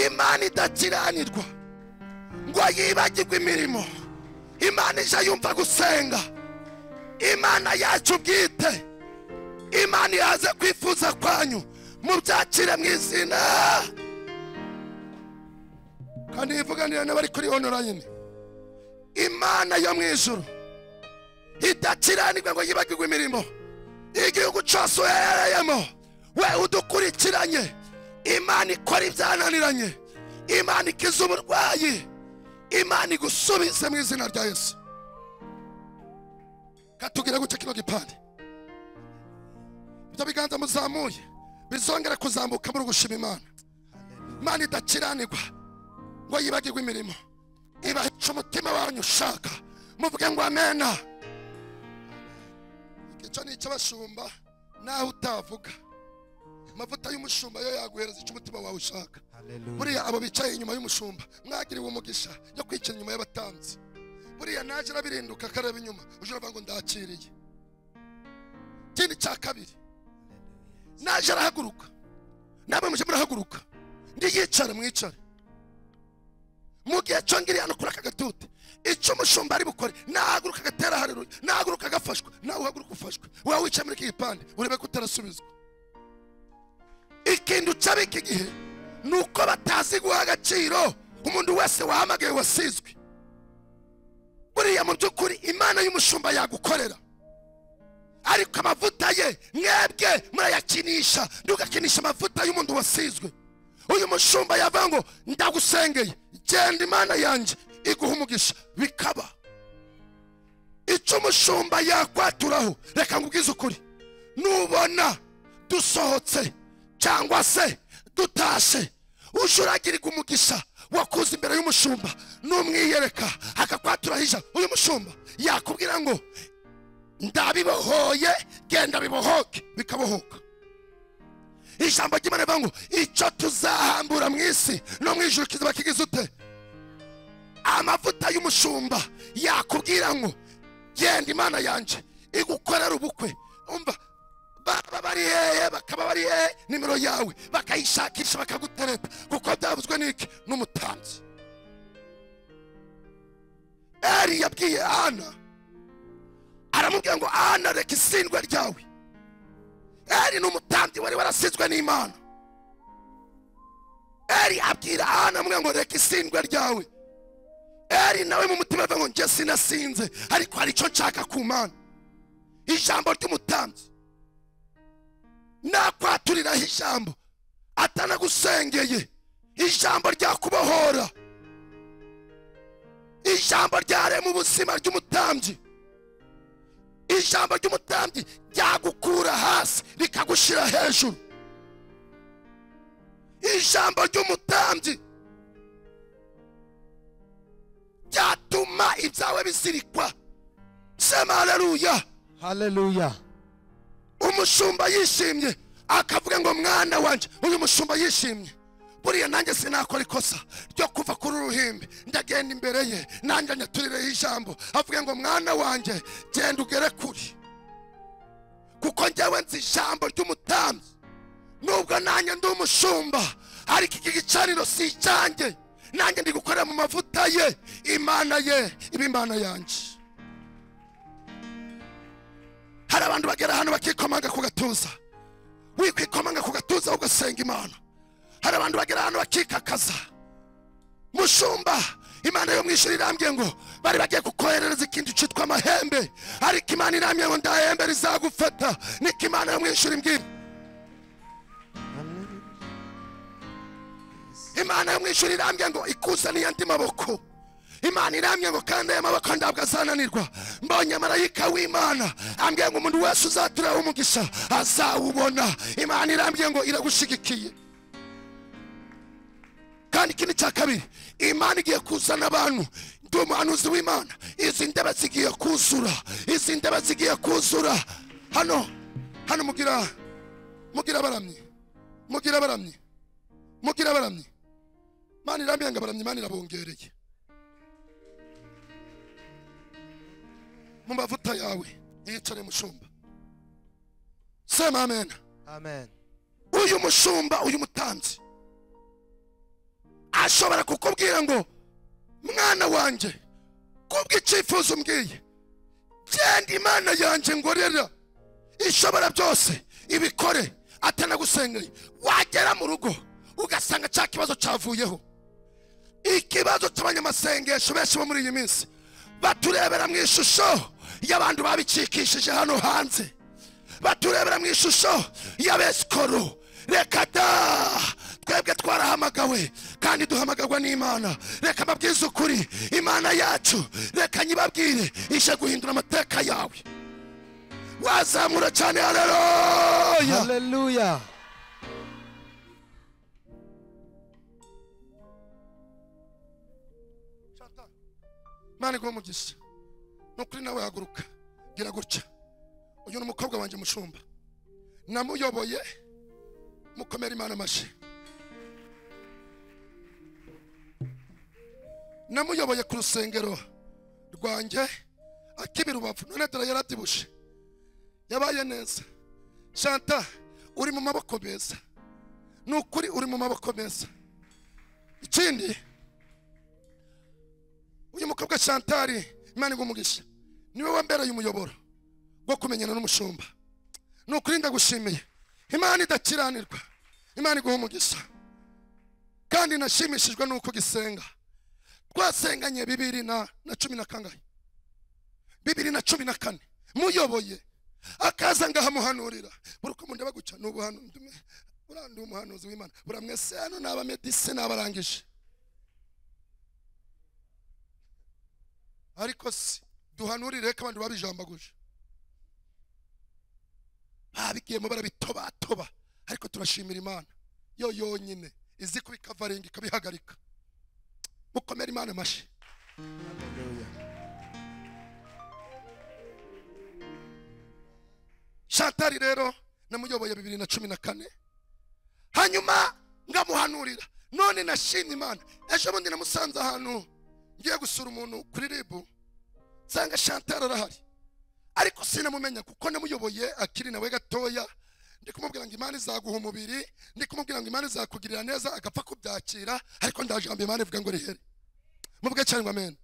imana idakiranirwa ngo yibagirwe imirimo imana ije yumva gusenga imana yacu bwite imana yaze kwifuza kwanyu mubyakire mu izina kandi yivuganira n'abari kuri onorayini imana yo mu ijuru idakiranirwa ngo yibagirwe imirimo igihugu cyose uherereyemo we udukurikiranye imana ikora ibyananiranye imana ikiza uburwayi imana igusubize mu izina rya yesu katubwira guca kino gipande ibyo biganza muzamuye bizongera kuzamuka muri gushima imana imana idakiranirwa ngo yibagirwe imirimo ibahica umutima wanyu ushaka muvuge ngo amena icyo ni icy'abashumba naho utavuga amavuta y'umushumba yo yaguhereza icyo umutima wawe ushaka buriya abo bicaye inyuma y'umushumba mwagiriwe umugisha yo kwicara inyuma y'abatanzi buriya naje arabirinduka akareba inyuma uje uravuga ngo ndakiriye ikindi cya kabiri naje arahaguruka namwe muje murahaguruka ndi yicare mwicare mu gihe cyo ngiri hano kuri aka gatute icyo umushumba ari bukore nahaguruka agatera hareruye nahaguruka agafashwe nawe uhaguruka ufashwe wowe wicaye muri iki gipande urebe ko utarasubizwa ikindi uca b'iki gihe ni uko batazi guha agaciro umuntu wese wahamagaye wasizwe buriya mu by'ukuri imana y'umushumba yagukorera ariko amavuta ye mwebwe murayakinisha ntugakinisha amavuta y'umuntu wasizwe uyu mushumba yavuga ngo ndagusengeye genda imana yanjye iguha umugisha bikaba icyo umushumba yakwaturaho reka nkubwize ukuri nubona dusohotse cyangwa se dutashe uje uragirwa umugisha wakuze imbere y'umushumba n'umwiyereka akakwatura hija uyu mushumba yakubwira ngo ndabibohoye genda bibohoke bikabohoka ijambo ry'imana rivuga ngo icyo tuzahambura mu isi no mu ijuru kizaba kigize ute amavuta y'umushumba yakubwira ngo genda imana yanjye igukorera ubukwe umva baba bari hehe bakaba bari hehe nimero yawe bakayishakisha bakagutereta kuko byavuzwe n'iki n'umutanzi eri yabwiye ana aramubwira ngo ana reka isindwa ryawe eri ni umutambyi wari warasizwe n'imana eri abwira ana amubwira ngo reka isindwa ryawe eri nawe mu mutima avuga ngo njye sinasinze ariko hari icyo nshaka ku mana ijambo ry'umutambyi nakwaturiraho ijambo atanagusengeye ijambo ryakubohora ijambo ryarema ubuzima ry'umutambyi ijambo ry'umutambyi ryagukura hasi rikagushyira hejuru ijambo ry'umutambyi ryatuma ibyawe bizirikwa sema haleluya haleluya umushumba yishimye akavuga ngo mwana wanjye uyu mushumba yishimye buriya nanjye sinakora ikosa ryo kuva kuri uruhimbi ndagenda imbere ye nanjye anyaturireho ijambo avuga ngo mwana wanjye genda ugere kuri kuko njyewe nzi ijambo ry'umutambyi nubwo nanjye ndi umushumba ariko iki gicaniro si icyanjye nanjye ndi gukorera mu mavuta ye imana ye iba imana yanjye hari abantu bagera ahantu bakikomanga ku gatuza wikwikomanga ku gatuza ugasenga imana hari abantu bagera ahantu bakikakaza mushumba imana yo mu ijuru irambwiye ngo bari bagiye kukoherereza ikintu cyitwa amahembe ariko imana irambwiye ngo ndahembe rizagufata niko imana yo mu ijuru imbwira imana yo mu ijuru irambwiye ngo ikuzaniye andi maboko imana irambye ngo kandi aya maboko ntabwo azananirwa mbonye marayika w'imana ambwiye ngo umuntu wese uzaturaho umugisha azawubona imana irambye ngo iragushigikiye kandi ikindi cya kabiri imana igiye kuzana abantu ndi umuhanuzi w'imana izi ndebe zigiye kuzura izi ndebe zigiye kuzura hano hano mugira mugira abaramyi mugira abaramyi mugira abaramyi imana irambye ngo abaramyi imana irabongereye mu mavuta yawe yicare mushumba sema amen amen uyu mushumba uyu mutambyi ashobora kukubwira ngo mwana wanjye kubw'icyifuzo umbwiye genda imana yanjye ngorera ishobora byose ibikore atanagusengeye wagera mu rugo ugasanga cya kibazo cyavuyeho ikibazo cy'abanyamasengesho benshi bo muri iyi minsi baturebera mu ishusho y'abantu babicikishije hano hanze baturebera mu ishusho y'abesikoro reka da twebwe twarahamagawe kandi duhamagarwa n'imana reka mbabwize ukuri imana yacu reka nyibabwire ije guhindura amateka yawe wazamura cyane haleluya haleluya imana iguhe umugisha ni ukuri nawe haguruka gira gutya uyu ni umukobwa wanjye mushumba namuyoboye mukomera imana amashyi namuyoboye ku rusengero rwanjye akibira rubavu none dore yaradibushe yabaye neza shanta uri mu maboko meza ni ukuri uri mu maboko meza ikindi uyu mukobwa shantari imana igumugisha niwe wambereye umuyoboro wo kumenyana n'umushumba ni ukuri ndagushimiye imana idakiranirwa imana iguha umugisha kandi nashimishijwe n'uko gisenga twasenganye bibiri na, na cumi na kangahe bibiri na cumi na kane muyoboye akaza ngahamuhanurira buri uko mundeba gutya ni ubuhanuzi buriya ni umuhanuzi w'imana buriya mwese hano ni abamedise ni abarangije ariko si duhanurire ko abandi babijambaguje babigiyemo barabitobatoba ariko turashimira imana yo yonyine izi kubikavaringa ikabihagarika mukomere imana amashyi shantari rero namuyoboye bibiri na cumi na kane hanyuma ngamuhanurira none nashimye imana ejo bundi namusanze ahantu ngiye gusura umuntu kuri ribu nsanga shantara arahari ariko sinamumenya kuko namuyoboye akiri nawe gatoya ndi kumubwira ngo imana izaguha umubiri ndi kumubwira ngo imana izakugirira neza agapfa kubyakira ariko ndajambo imana ivuga ngo rihere mubwe cyane ngo amen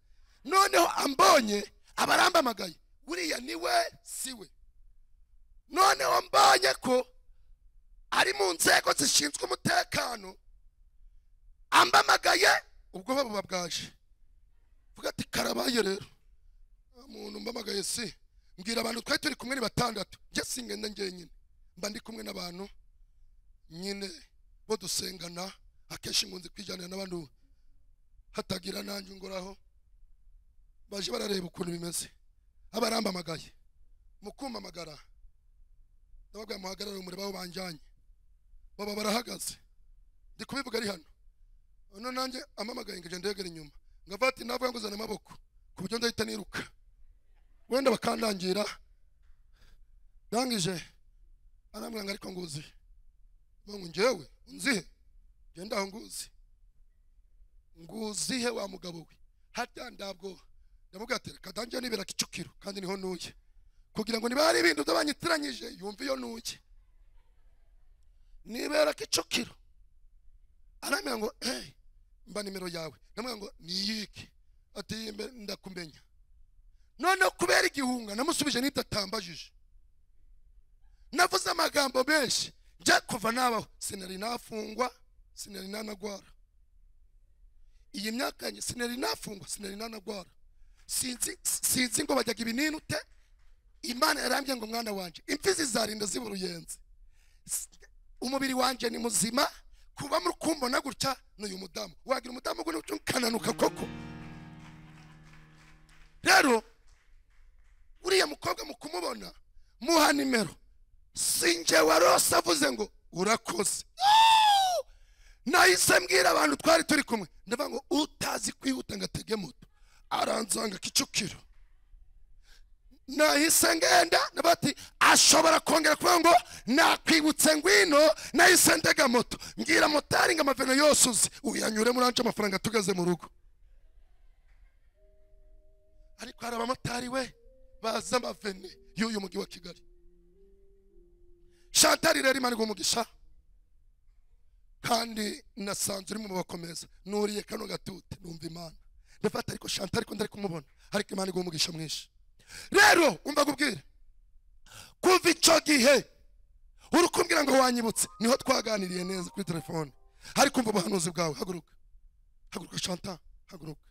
noneho ambonye abarambamagaye buriya ni we si we noneho mbonye ko ari mu nzego zishinzwe umutekano ambamagaye ubwoba buba bwaje vuga ati karabaye rero nta muntu mbamagaye si mbwira abantu twari turi kumwe ni batandatu njye singenda njyenyine mba ndi kumwe n'abantu nyine bo dusengana akenshi nkunze kwijyanira n'abantu hatagira nanjye ungoraho baje barareba ukuntu bimeze abarambamagaye mukumamagara ndababwira muhagarare umureba aho banjyanye baba barahagaze ndi kubivuga ari hano hano nanjye amamagaye ngo igende ndegera inyuma ngavuga ati navuga ngo uzane amaboko ku buryo ndahita niruka wenda bakandangira ndangije arambwira ngo ariko nguzi ngo njyewe unzihe ngenda aho nguzi nguzihe wa mugabo we harya ndabwo ndamubwira ati reka dangiye nibera kicukiro kandi niho ntuye kugira ngo niba hari ibintu by'abanyitiranyije yumve iyo ntuye nibera kicukiro arambwira ngo hey, mba nimero yawe ndamubwira ngo niyike ati "Iyi mbe- ndakumenya noneho kubera igihunga namusubije n'itatambajije navuze amagambo menshi njye kuva nabaho sinari nafungwa sinari nanagwara iyi myaka yanjye sinari nafungwa sinari nanagwara sinzi sinzi ngo bajyaga ibinini ute imana yarambye ngo mwana wanjye imfizi zarinda ziba uruyenzi S- umubiri wanjye ni muzima kuba muri kumbona gutya ni uyu mudamu wagira umudamu ngo ukananuka koko rero uriya mukobwa mu kumubona muha nimero sinjye warose avuze ngo urakoze Yoo! nahise mbwira abantu twari turi kumwe ndavuga ngo utazi kwihuta ngo atege moto aranzanga kicukiro nahise ngenda bati ashobora kongera kuvuga ngo nakwibutse ngwino nahise ndega moto mbwira motari ngo amavino yose uzi uyanyure muri anje amafaranga tugeze mu rugo ariko hari abamotari we bazi amavene y'uyu mujyi wa kigali shantari rero imana umugisha kandi nasanze uri mu bakomeza nuriye kano gatute numva imana ndafata ariko shantari ko ndari kumubona ariko imana umugisha mwinshi rero umva kubwira kuva icyo gihe uri kumbwira ngo wanyibutse niho twaganiriye neza kuri telefone hari kumva ubuhanuzi bwawe haguruka haguruka shanta haguruka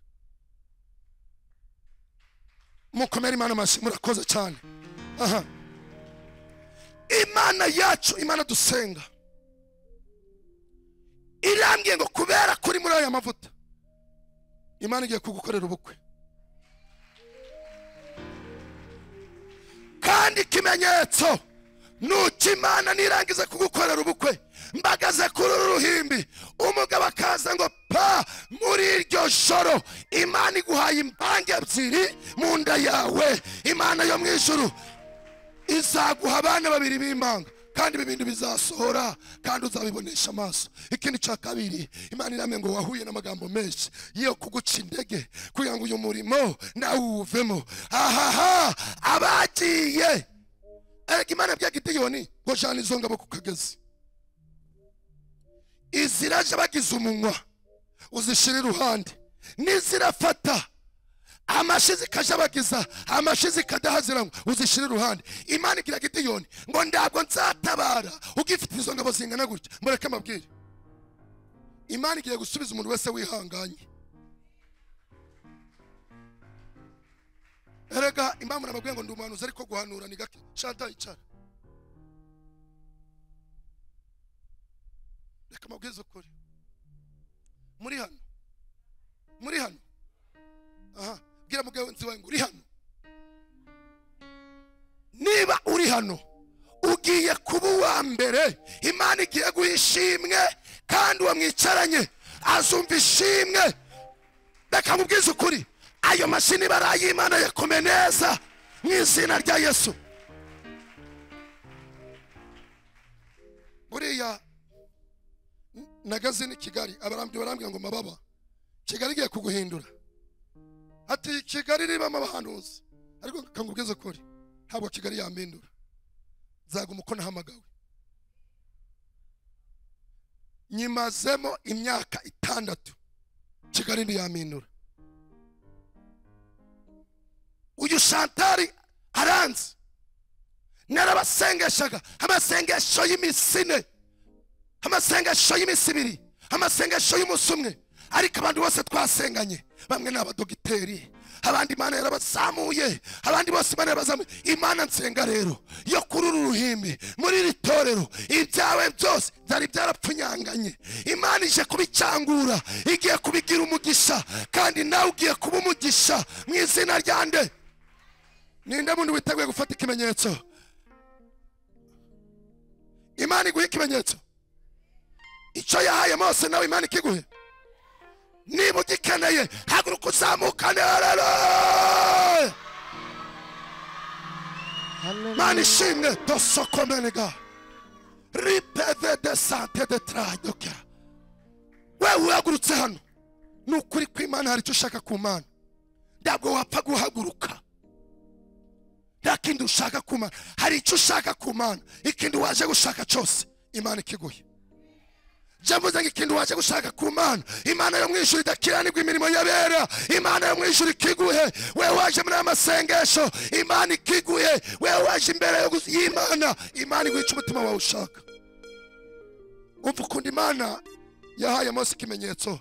mukomere imana amashyi murakoze cyane aha imana yacu imana dusenga irambwiye ngo kubera kuri muri aya mavuta imana igiye kugukorera ubukwe kandi ikimenyetso nuko imana nirangiza kugukorera ubukwe mbagaze kuri uru ruhimbi umugabo akaza ngo pa muri iryo joro imana iguhaye imbange ebyiri mu nda yawe imana yo mu ijuru izaguha abana babiri b'impanga kandi ibi bintu bizasohora kandi uzabibonesha amaso ikindi cya kabiri imana iramye ngo wahuye n'amagambo menshi yo kuguca intege kugira ngo uyu murimo nawe uwuvemo ahaha abagiye erega imana bya gideyoni ngo jana izo ngabo ku kagezi iziraje bagize umunwa uzishyira iruhande n'izirafata amashyi zikajabagiza amashyi zikadahaziranywa uzishyire iruhande imana igira gideyoni ngo ntabwo nzatabara ugifite izo ngabo zingana gutya mureke amabwire imana igiye gusubiza umuntu wese wihanganye erega impamvu nababwiye ngo ndi umuhanuzi ariko guhanura ni gake shanta yicara reka amabwiriza ukuri muri hano muri hano aha bwira mugenzi wawe ngo uri hano niba uri hano ugiye kuba uwa mbere imana igiye guha ishimwe kandi uwo mwicaranye azumva ishimwe reka mubwize ukuri ayo mashini baraye imana yakome neza mu izina rya yesu buriya nagazi ni kigali abarambyi barambwira ngo mababa kigali igiye kuguhindura ati kigali ribamo abahanuzi ariko kangubwize ukuri ntabwo kigali yampindura nzaguma uko nahamagawe nyimazemo imyaka itandatu kigali ntiyampindura uyu shantari aranzi narabasengeshaga amasengesho y'imisine amasengesho y'iminsi ibiri amasengesho y'umunsi umwe ariko abantu bose twasenganye bamwe ni abadogiteri abandi imana yarabazamuye abandi bose imana yarabazamuye imana nsenga rero yo kuri uru ruhimbi muri iri torero ibyawe byose byari byarapfunyanganye imana ije kubicangura igiye kubigira umugisha kandi nawe ugiye kuba umugisha mu izina rya nde ninde muntu witeguye gufata ikimenyetso imana iguha ikimenyetso icyo yahaye mose nawe imana ikiguhe niba ugikeneye haguruka uzamukane harara mani ishimwe dosokomenega ripeve de sante de tradoka wewe uhagurutse hano ni ukuri kw'imana hari icyo ushaka ku mana ntabwo wapfa guhaguruka nta kindi ushaka ku mana hari icyo ushaka ku mana ikindi waje gushaka cyose imana ikiguye jya mvuze ngo ikintu waje gushaka ku mana imana yo mu ijuru idakiranirwa imirimo y'abera imana yo mu ijuru ikiguhe wewe waje muri aya masengesho imana ikiguhe wewe waje imbere yo gus- y'imana imana iguhica umutima wawe ushaka umva ukuntu imana yahaye mose ikimenyetso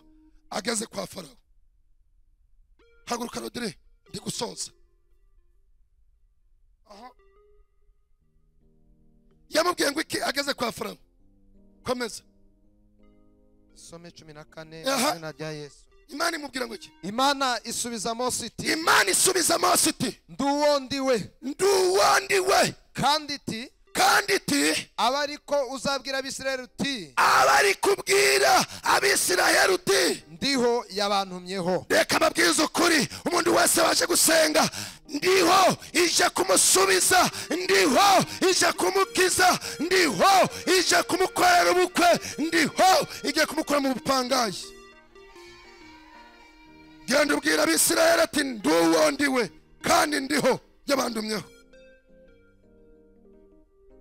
ageze kwa farawo haguruka rodire ndi gusoza Aha. yamubwiye ngo iki ageze kwa farawo komeza some cumi na kane Aha. mu izina rya yesu imana imubwira ngo iki imana isubiza mose iti imana isubiza mose iti ndi uwo ndi we ndi uwo ndi we kandi iti kandi iti abe ari ko uzabwira abisirayeli uti aba ari kubwira abisirayeli uti ndiho yabantumyeho reka babwize ukuri umuntu wese waje gusenga ndiho ije kumusubiza ndiho ije kumukiza ndiho ije kumukorera ubukwe ndiho ije kumukura mu bupangayi genda ubwira abisirayeli ati ndi uwo ndi we kandi ndiho yabandumyeho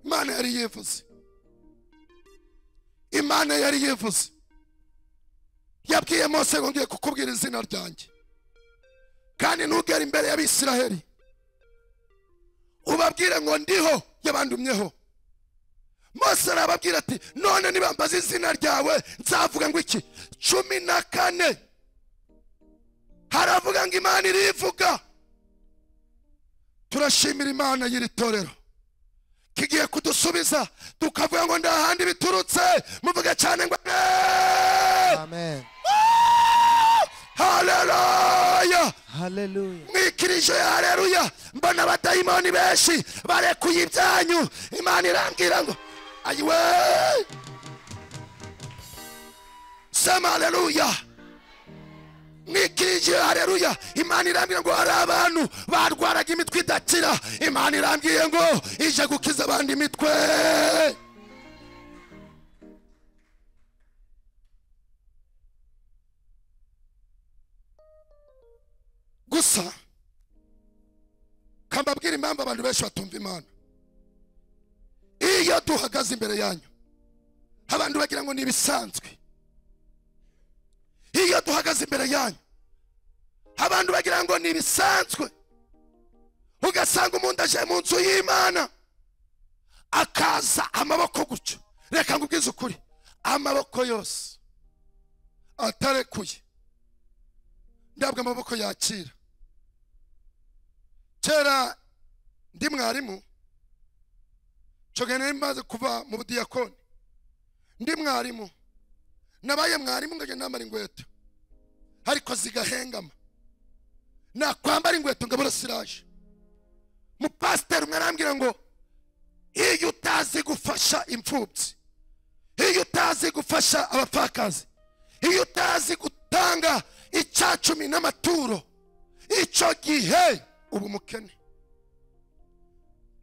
imana yari yivuze imana yari yivuze yabwiye mose ngo ngiye kukubwira izina ryanjye kandi ntugere imbere y'abisiraheli ubabwire ngo ndiho yabandumyeho mose arababwira ati none nibambaza izina ryawe nzavuga ngo iki cumi na kane haravuga ngo imana irivuga turashimira imana y'iri torero kigiye kudusubiza tukavuga ngo ndahandi biturutse muvuga cyane ngo "Amen." amen haleluya haleluya mwikirije haleluya mbona abadayimoni benshi barekuye ibyanyu imana irambwira ngo ayiwe sema haleluya mwikirije haleluya imana irambwira ngo hari abantu barwaraga imitwe idakira imana irambwiye ngo ije gukiza abandi imitwe gusa kambabwira impamvu abantu benshi batumva imana iyo duhagaze imbere yanyu abantu bagira ngo ni ibisanzwe iyo duhagaze imbere yanyu abantu bagira ngo ni ibisanzwe ugasanga umuntu aje mu nzu y'imana akaza amaboko gutyo reka ngubwize ukuri amaboko yose atarekuye ndabwo amaboko yakira kera ndi mwarimu nshobora nari maze kuva mu budiyakoni ndi mwarimu nabaye mwarimu ngajya nambara inkweto ariko zigahengama nakwambara inkweto ngabura siraje mupasiteri umwe arambwira ngo iyo utazi gufasha imfubyi iyo utazi gufasha abapfakazi iyo utazi gutanga icyacumi n'amaturo icyo gihe uba umukene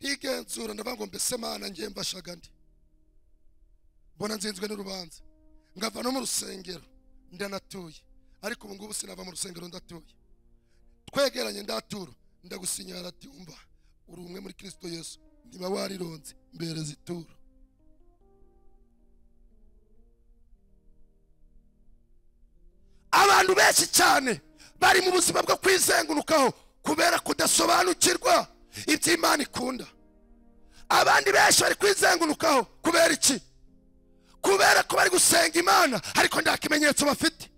ntigenzura ndavuga ngo mbese mana ngiye mbashaga ndi mbona nzinzwe n'urubanza ngava no mu rusengero ndanatuye ariko ubu ngubu sinava mu rusengero ndatuye twegeranye ndatura ndagusinyara ati umva uri umwe muri kirisito yesu niba warironze mbereza ituro abantu benshi cyane bari mu buzima bwo kwizengurukaho kubera kudasobanukirwa iby'imana ikunda abandi benshi bari kwizengurukaho kubera iki kubera ko bari gusenga imana ariko nta kimenyetso bafite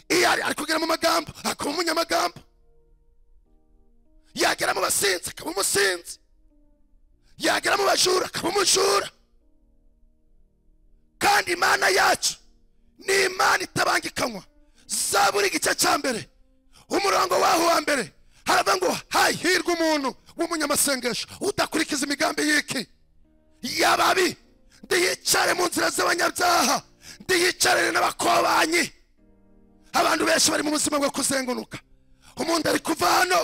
iyo ari ari kugera mu magambo akaba umunyamagambo yagera mu basinzi akaba umusinzi yagera mu bajura akaba umujura kandi imana yacu ni imana itabangikanywa za buri gice cya mbere umurongo waho wa mbere haravuga ngo hahirwa umuntu w'umunyamasengesho udakurikiza imigambi y'iki y'ababi ndiyicare mu nzira z'abanyabyaha ndiyicarire n'abakobanyi abantu benshi bari mu buzima bwo kuzenguruka umuntu ari kuva hano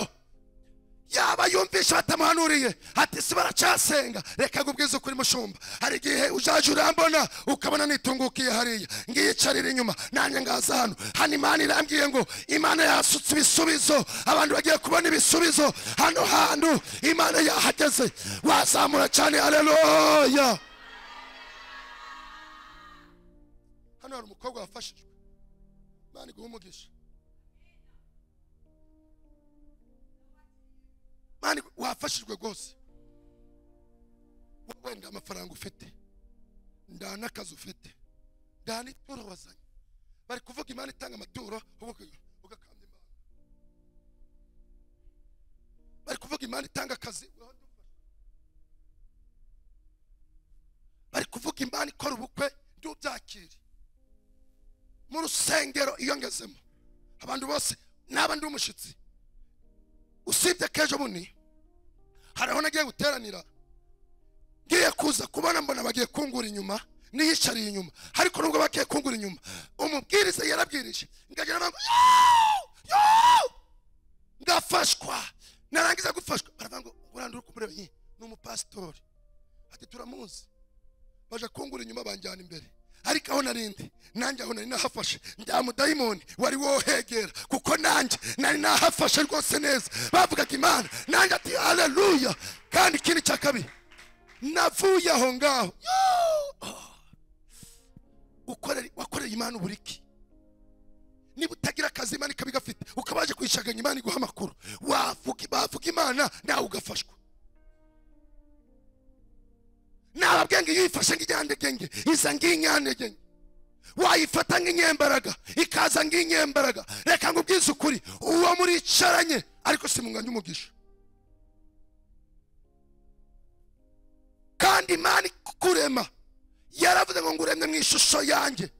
yaba yumvisha batamuhanuriye ati si baracyasenga reka ngubwize ukuri mushumba hari igihe ujaje urambona ukabona nitungukiye hariya ngiyicarira inyuma nanjye ngaza hano hano imana irambwiye ngo imana yasutse ibisubizo abantu bagiye kubona ibisubizo hano hantu imana yahageze wazamura cyane haleluya hano hari umukobwa wafashijwe imana iguha umugisha Imana igu- wafashijwe rwose We- wenda amafaranga ufite nda n'akazi ufite nda n'ituro wazanye bari kuvuga imana itanga amaturo wowe uka- ugakanda imana bari kuvuga imana itanga akazi wowe ndumva. bari kuvuga imana ikora ubukwe ntubyakire mu rusengero iyo ngezemo abantu bose naba ndi umushyitsi usibye k'ejo bundi hari aho nagiye guteranira ngiye kuza kubona mbona bagiye kungura inyuma niyicariye inyuma ariko nubwo bagiye kungura inyuma umubwiriza yarabwirije ngagira ngo "Yoo! Yoo!" ngafashwa narangiza gufashwa baravuga ngo burandi uri kumureba nyi ni umupasitori ati turamuzi baje kungura inyuma banjyana imbere ariko aho narindi nanjye aho nari nahafashe nda mudayimoni wari wohegera kuko nanjye nari nahafashe rwose neza bavugaga imana nanjye ati haleluya kandi ikindi cya kabiri navuye aho ngaho yoo! Oh. Ukorera- wakoreye imana uburiki niba utagira akazi imana ikaba igafite ukaba waje kwishaganya imana iguha amakuru wavuga bavuga imana nawe ugafashwa nababwenge iyo uyifashe nk'inyandegenge iza nk'inyandegenge wayifata nk'inyembaraga ikaza nk'inyembaraga reka ngo ubwize ukuri uwo muricaranye ariko si mu mwanya umugisha kandi imana ikurema yaravuze ngo nguremye mu ishusho yanjye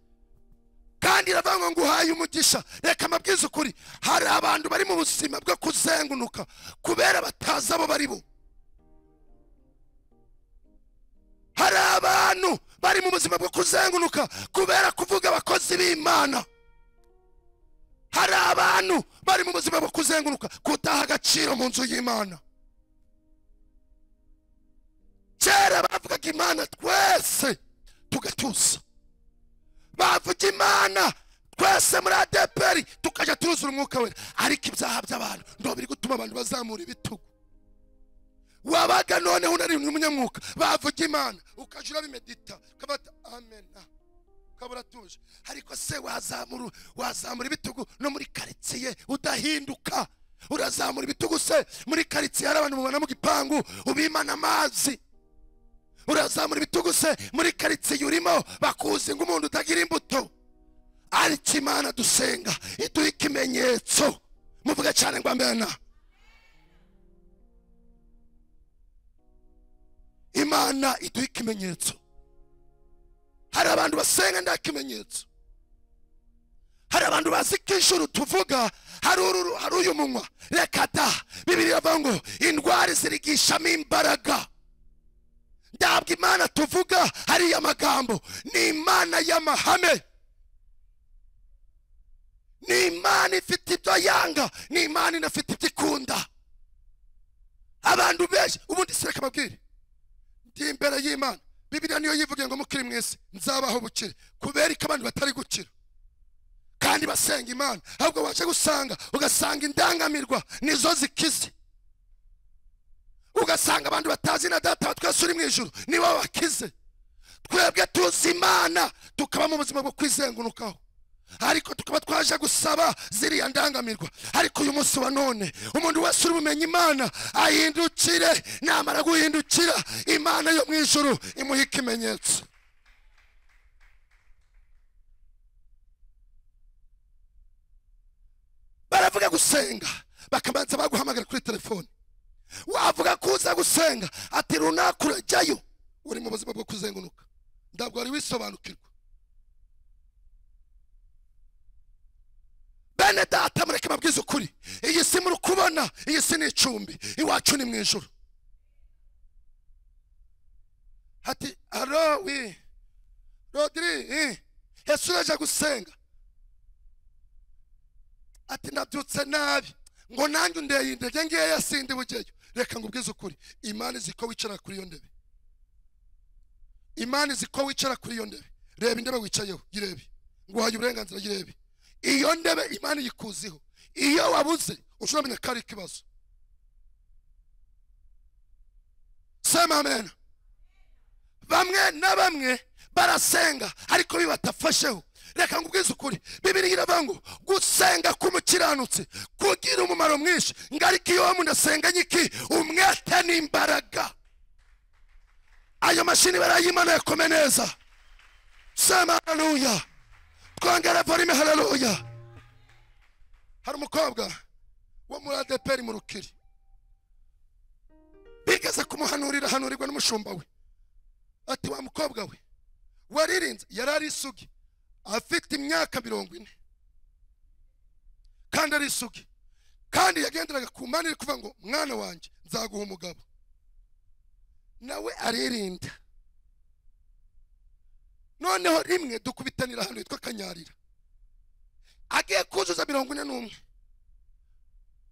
kandi iravuga ngo nguhaye umugisha reka mabwize ukuri hari abantu bari mu buzima bwo kuzengunuka kubera batazi abo bari bo hari abantu bari mu buzima bwo kuzengunuka kubera kuvuga abakozi b'imana hari abantu bari mu buzima bwo kuzengunuka kutaha agaciro mu nzu y'imana kera bavugaga imana twese tugatuza bavuga imana twese muri adeperi tukajya turuzura umwuka wera ariko ibyaha by'abantu ndo biri gutuma abantu bazamura ibitugu wabaga noneho unari umunyamwuka bavuga imana ukajya urabimedita ukabata amen ah, ukaba uratuje ariko se wazamura wazamura ibitugu no muri karitsiye udahinduka urazamura ibitugu se muri karitsiye hari abantu mubona mu gipangu ubimana amazi urazamura ibitugu se muri karitsiye urimo bakuzi nk'umuntu utagira imbuto ariko imana dusenga iduha ikimenyetso muvuga cyane ngo amena imana iduha ikimenyetso hari abantu basenga nta kimenyetso hari abantu bazi ko ijuru tuvuga hari uru hari uyu munywa reka da bibiri iravuga ngo indwara zirigishamo imbaraga ndabwo imana tuvuga hariya magambo ni imana y'amahame ni imana ifite ibyo yanga ni imana inafite ibyo ikunda abantu benshi ubundi si reka babwire ndi imbere y'imana bibiliya niyo yivugiye ngo mukiri mu isi nzabaho bukire kubera ko abantu batari gukira kandi basenga imana ahubwo waje gusanga ugasanga indangamirwa nizo zikize ugasanga abantu batazi na data wa twese uri mu ijoro nibo bakize twebwe tuzi imana tukaba mu buzima bwo kwizengurukaho ariko tukaba twaje gusaba ziriya ndangamirwa ariko uyu munsi wa none umuntu wese uri bumenye imana ahindukire namara guhindukira imana yo mu ijuru imuha ikimenyetso baravuga gusenga bakabanza baguhamagara kuri telefoni wavuga ko uza gusenga ati runaka urajyayo uri mu buzima bwo kuzenguruka ntabwo wari wisobanukirwa bene data mureke mabwize ukuri iyi si muri kubona iyi si ni icumbi iwacu ni mu ijoro hati aro wi rodiri eh, ese uraje gusenga ati ndabyutse nabi ngo nanjye undeye intege ngeya sindi bugeyo reka ngubwize ukuri imana izi ko wicara kuri iyo ndebe imana izi ko wicara kuri iyo ndebe reba indebe wicayeho yirebe nguhaye uburenganzira yirebe iyo ndebe imana yikuziho iyo wabuze ushobora kumenya ko ari ikibazo sema amen bamwe na bamwe barasenga ariko iyo batafasheho reka ngubwize ukuri bibiri iravuga ngo gusenga k'umukiranutsi kugira umumaro mwinshi ngo ariko iyo wamuntu asenga nyiki umwete n'imbaraga ayo mashini barayimana yakome neza sema haleluya twongera volume haleluya hari umukobwa wo muri adeperi mu rukiri bigeze kumuhanurira hanurirwa n'umushumba we ati wa mukobwa we waririnze yari ari isugi afite imyaka mirongo ine kandi ari isugi kandi yagenderaga ku mpande iri kuvuga ngo mwana wanjye nzaguha umugabo nawe aririnda noneho rimwe dukubitanira ahantu hitwa kanyarira agiye kuzuza mirongo ine n'umwe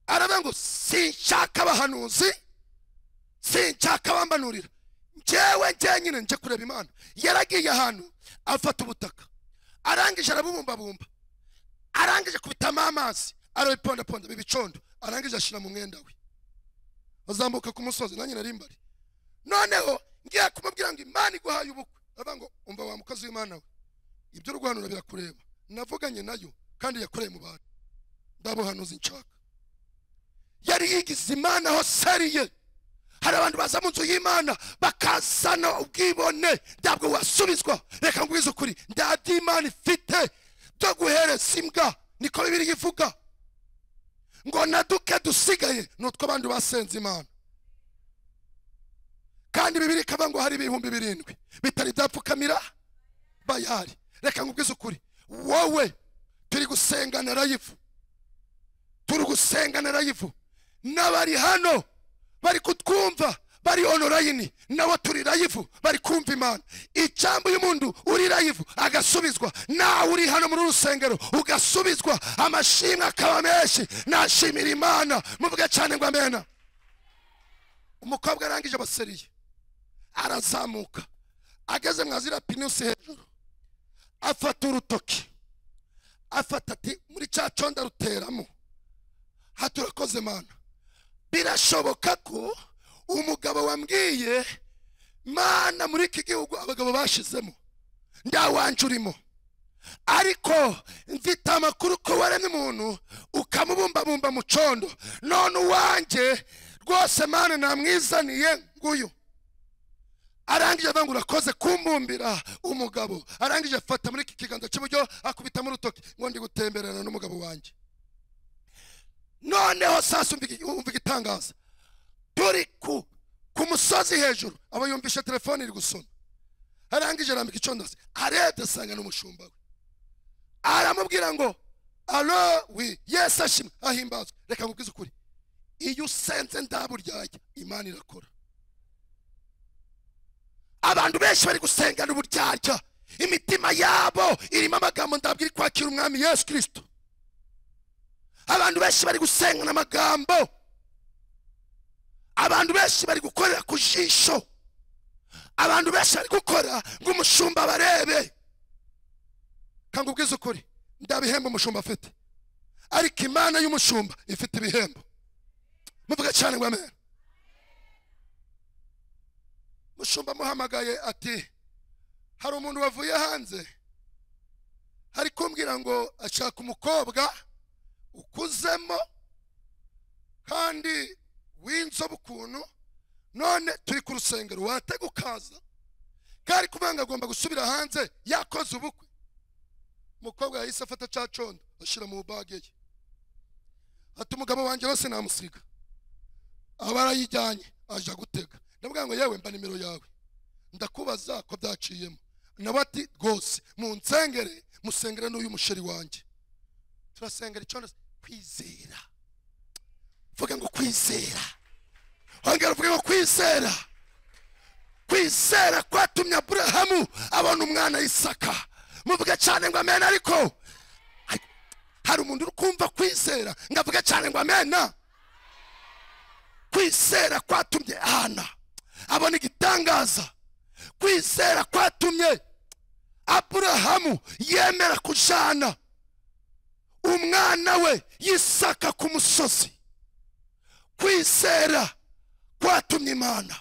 aravuga ngo sinshaka abahanuzi sinshaka abambanurira njyewe njyenyine njye kureba imana yaragiye ahantu afata ubutaka arangije arabubumbabumba arangije kubitamo amazi arabipondaponda bibicondo arangije ashyira mu mwenda we azamuka ku musozi nanjye nari mbari noneho ngiye kumubwira ngo imana iguhaye ubukwe aravuga ngo umva wa mukozi w'imana we ibyo urwanura birakureba navuganye nayo kandi yakoreye mu bantu ndabuhanuzi nshaka yari yigize imana aho sariye hari abantu baza mu nzu y'imana bakazana ubwibone ntabwo wasubizwa reka ngwize ukuri nta by'imana ifite byo guhereza imbwa niko bibiri ivuga ngo na duke dusigaye ni utwo abandi basenze imana kandi bibiri ikaba ngo hari ibihumbi birindwi bitari byapfukamira bayari reka ngubwize ukuri wowe turi gusengana rayifu turi gusengana rayifu n'abari hano bari kutwumva bari onorayini nawe turi rayivu bari kumva imana icambo y'umuntu uri rayivu agasubizwa nawe uri hano muri uru rusengero ugasubizwa amashimwe akaba menshi nashimira imana muvuge cyane ngo amena umukobwa arangije abaseriye arazamuka ageze mwa ziriya pinusi hejuru afata urutoki afata ati muri cya conda ruteramo haturakoze mana birashoboka ko umugabo wambwiye mana muri iki gihugu abagabo bashizemo nta wanje urimo ariko mfite amakuru ko waremye umuntu ukamubumbabumba mu condo none uwanjye rwose mana namwizaniye nguyu arangije avuga ngo urakoze kumbumbira umugabo arangije afata muri iki kiganza cy'iburyo akubitamo urutoki ngo ndi gutemberana n'umugabo wanjye noneho sasa umva- umva igitangaza turi ku ku musozi hejuru aba yumvishe telefone iri gusoma arangije arambika icondozi arebye asanga n'umushumba we aramubwira ngo alo wi yesu ashimwe ahimbazwe reka nkubwize ukuri iyo usenze ndaburyajya imana irakora abantu benshi bari gusengana uburyarya imitima yabo irimo amagambo ndabwira kwakira umwami yesu kirisito abantu benshi bari gusengana amagambo abantu benshi bari gukorera ku jisho abantu benshi bari gukora ngo umushumba barebe kanga ubwize ukuri nta bihembo umushumba afite ariko imana y'umushumba ifite ibihembo muvuga cyane ngo amen umushumba amuhamagaye ati hari umuntu wavuye hanze hari kumbwira ngo ashaka umukobwa ukuzemo kandi w'inzobe ukuntu none turi ku rusengero watega ukaza kari kuvuga ngo agomba gusubira hanze yakoze ubukwe umukobwa yahise afata cya condo ashyira mu bage ye ati umugabo wanjye wese namusiga aba arayijyanye aje gutega ndavuga ngo yewe mba nimero yawe ndakubaza ko byaciyemo nawe ati rwose munsengere musengere n'uyu musheri wanjye turasengera icyondo kwizera vuga ngo kwizera ongera uvuge ngo kwizera kwizera kwatumye aburahamu abona umwana isaka muvuge cyane ngo amena ariko ai- hari umuntu uri kumva kwizera ngo avuge cyane ngo amena kwizera kwatumye ana abona igitangaza kwizera kwatumye aburahamu yemera kujana umwana we yisaka ku musozi kwizera kwatumye imana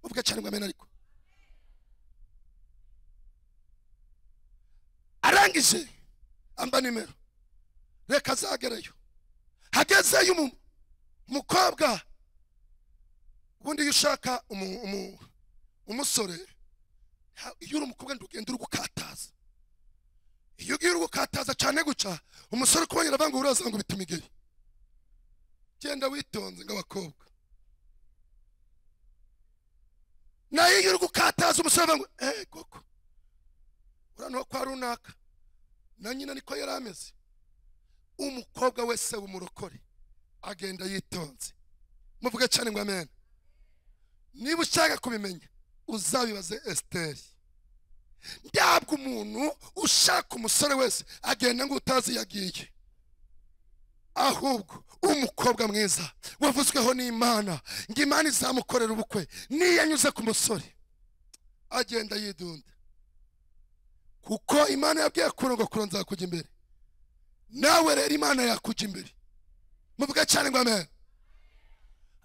uvuga cyane ngo amena ariko arangije amba nimero reka azagerayo hagezeyo umu- umukobwa ubundi iyo ushaka umu- umu- umusore ha- iyo uri umukobwa ntugenda uri gukataza iyo ugiye uri gukataza cyane gutya umusore ukubonye aravuga ngo uraza ngo bituma igihe genda witonze ng'abakobwa nayo iyo uri gukataza umusore aravuga ngo eee koko uriya ni uwo kwa runaka na nyina niko yari ameze umukobwa wese w'umurokore agenda yitonze muvuge cyane ngo amen niba ushaka kubimenya uzabibaze esiteri ntabwo umuntu ushaka umusore wese agenda ngo utazi iyo agiye ahubwo umukobwa mwiza wavuzweho n'imana ngo imana izamukorera ubukwe niyo anyuze ku musore agenda yidunda kuko imana yabwiye kurongo kuro nzakujya imbere nawe rero imana yakujya imbere muvuge cyane ngo amen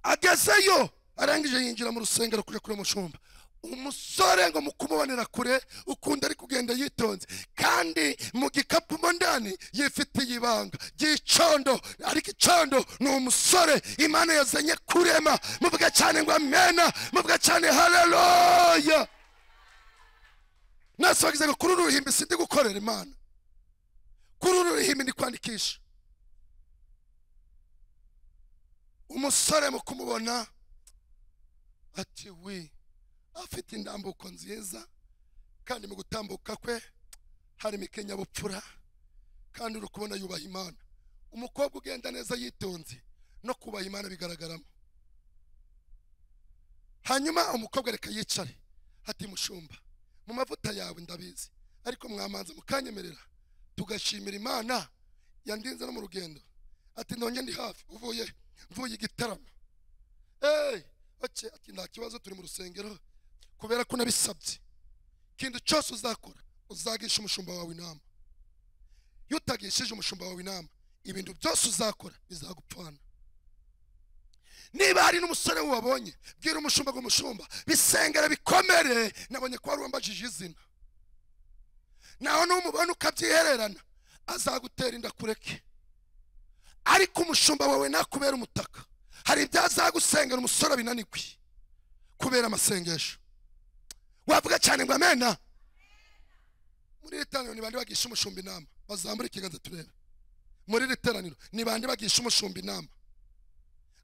agezeyo arangije yinjira mu rusengero kujya kure mushumba umusore ngo mukumubonera kure ukunda ari kugenda yitonze kandi mu gikapu mo ndani yifitiye ibanga ry'icondo ariko icondo ni umusore imana yazanye kurema muvuge cyane ngo amena muvuge cyane haleluya mwese bagize ngo kuri uru ruhimbi sindi gukorera imana kuri uru ruhimbi ndi kwandikisha umusore mu kumubona ati wi afite indambuko nziza kandi mu gutambuka kwe harimo ikinyabupfura kandi uri kubona yubaha imana umukobwa ugenda neza yitonze no kubaha imana bigaragaramo hanyuma umukobwa reka yicare ati mushumba mu mavuta yawe ndabizi ariko mwamanza mukanyemerera tugashimira imana yandinze no mu rugendo ati nonge ndi hafi uvuye mvuye igitaramo eee ati nta kibazo turi mu rusengero kubera ko unabisabye ikintu cyose uzakora uzagisha umushumba wawe inama iyo utagishije umushumba wawe inama ibintu byose uzakora bizagupfana niba hari n'umusore wabonye bwira umushumba ngo umushumba bisengere bikomere nabonye ko wari wambajije izina nawe n'umubona ukabyihererana azagutera inda kureke ariko umushumba wawe nakubera umutaka hari ibyazagusengera umusore binanirwe kubera amasengesho wavuga cyane ngo amena muri iri teraniro ni bande bagisha umushumba inama bazamure ikiganza turebe muri iri teraniro ni bande bagisha umushumba inama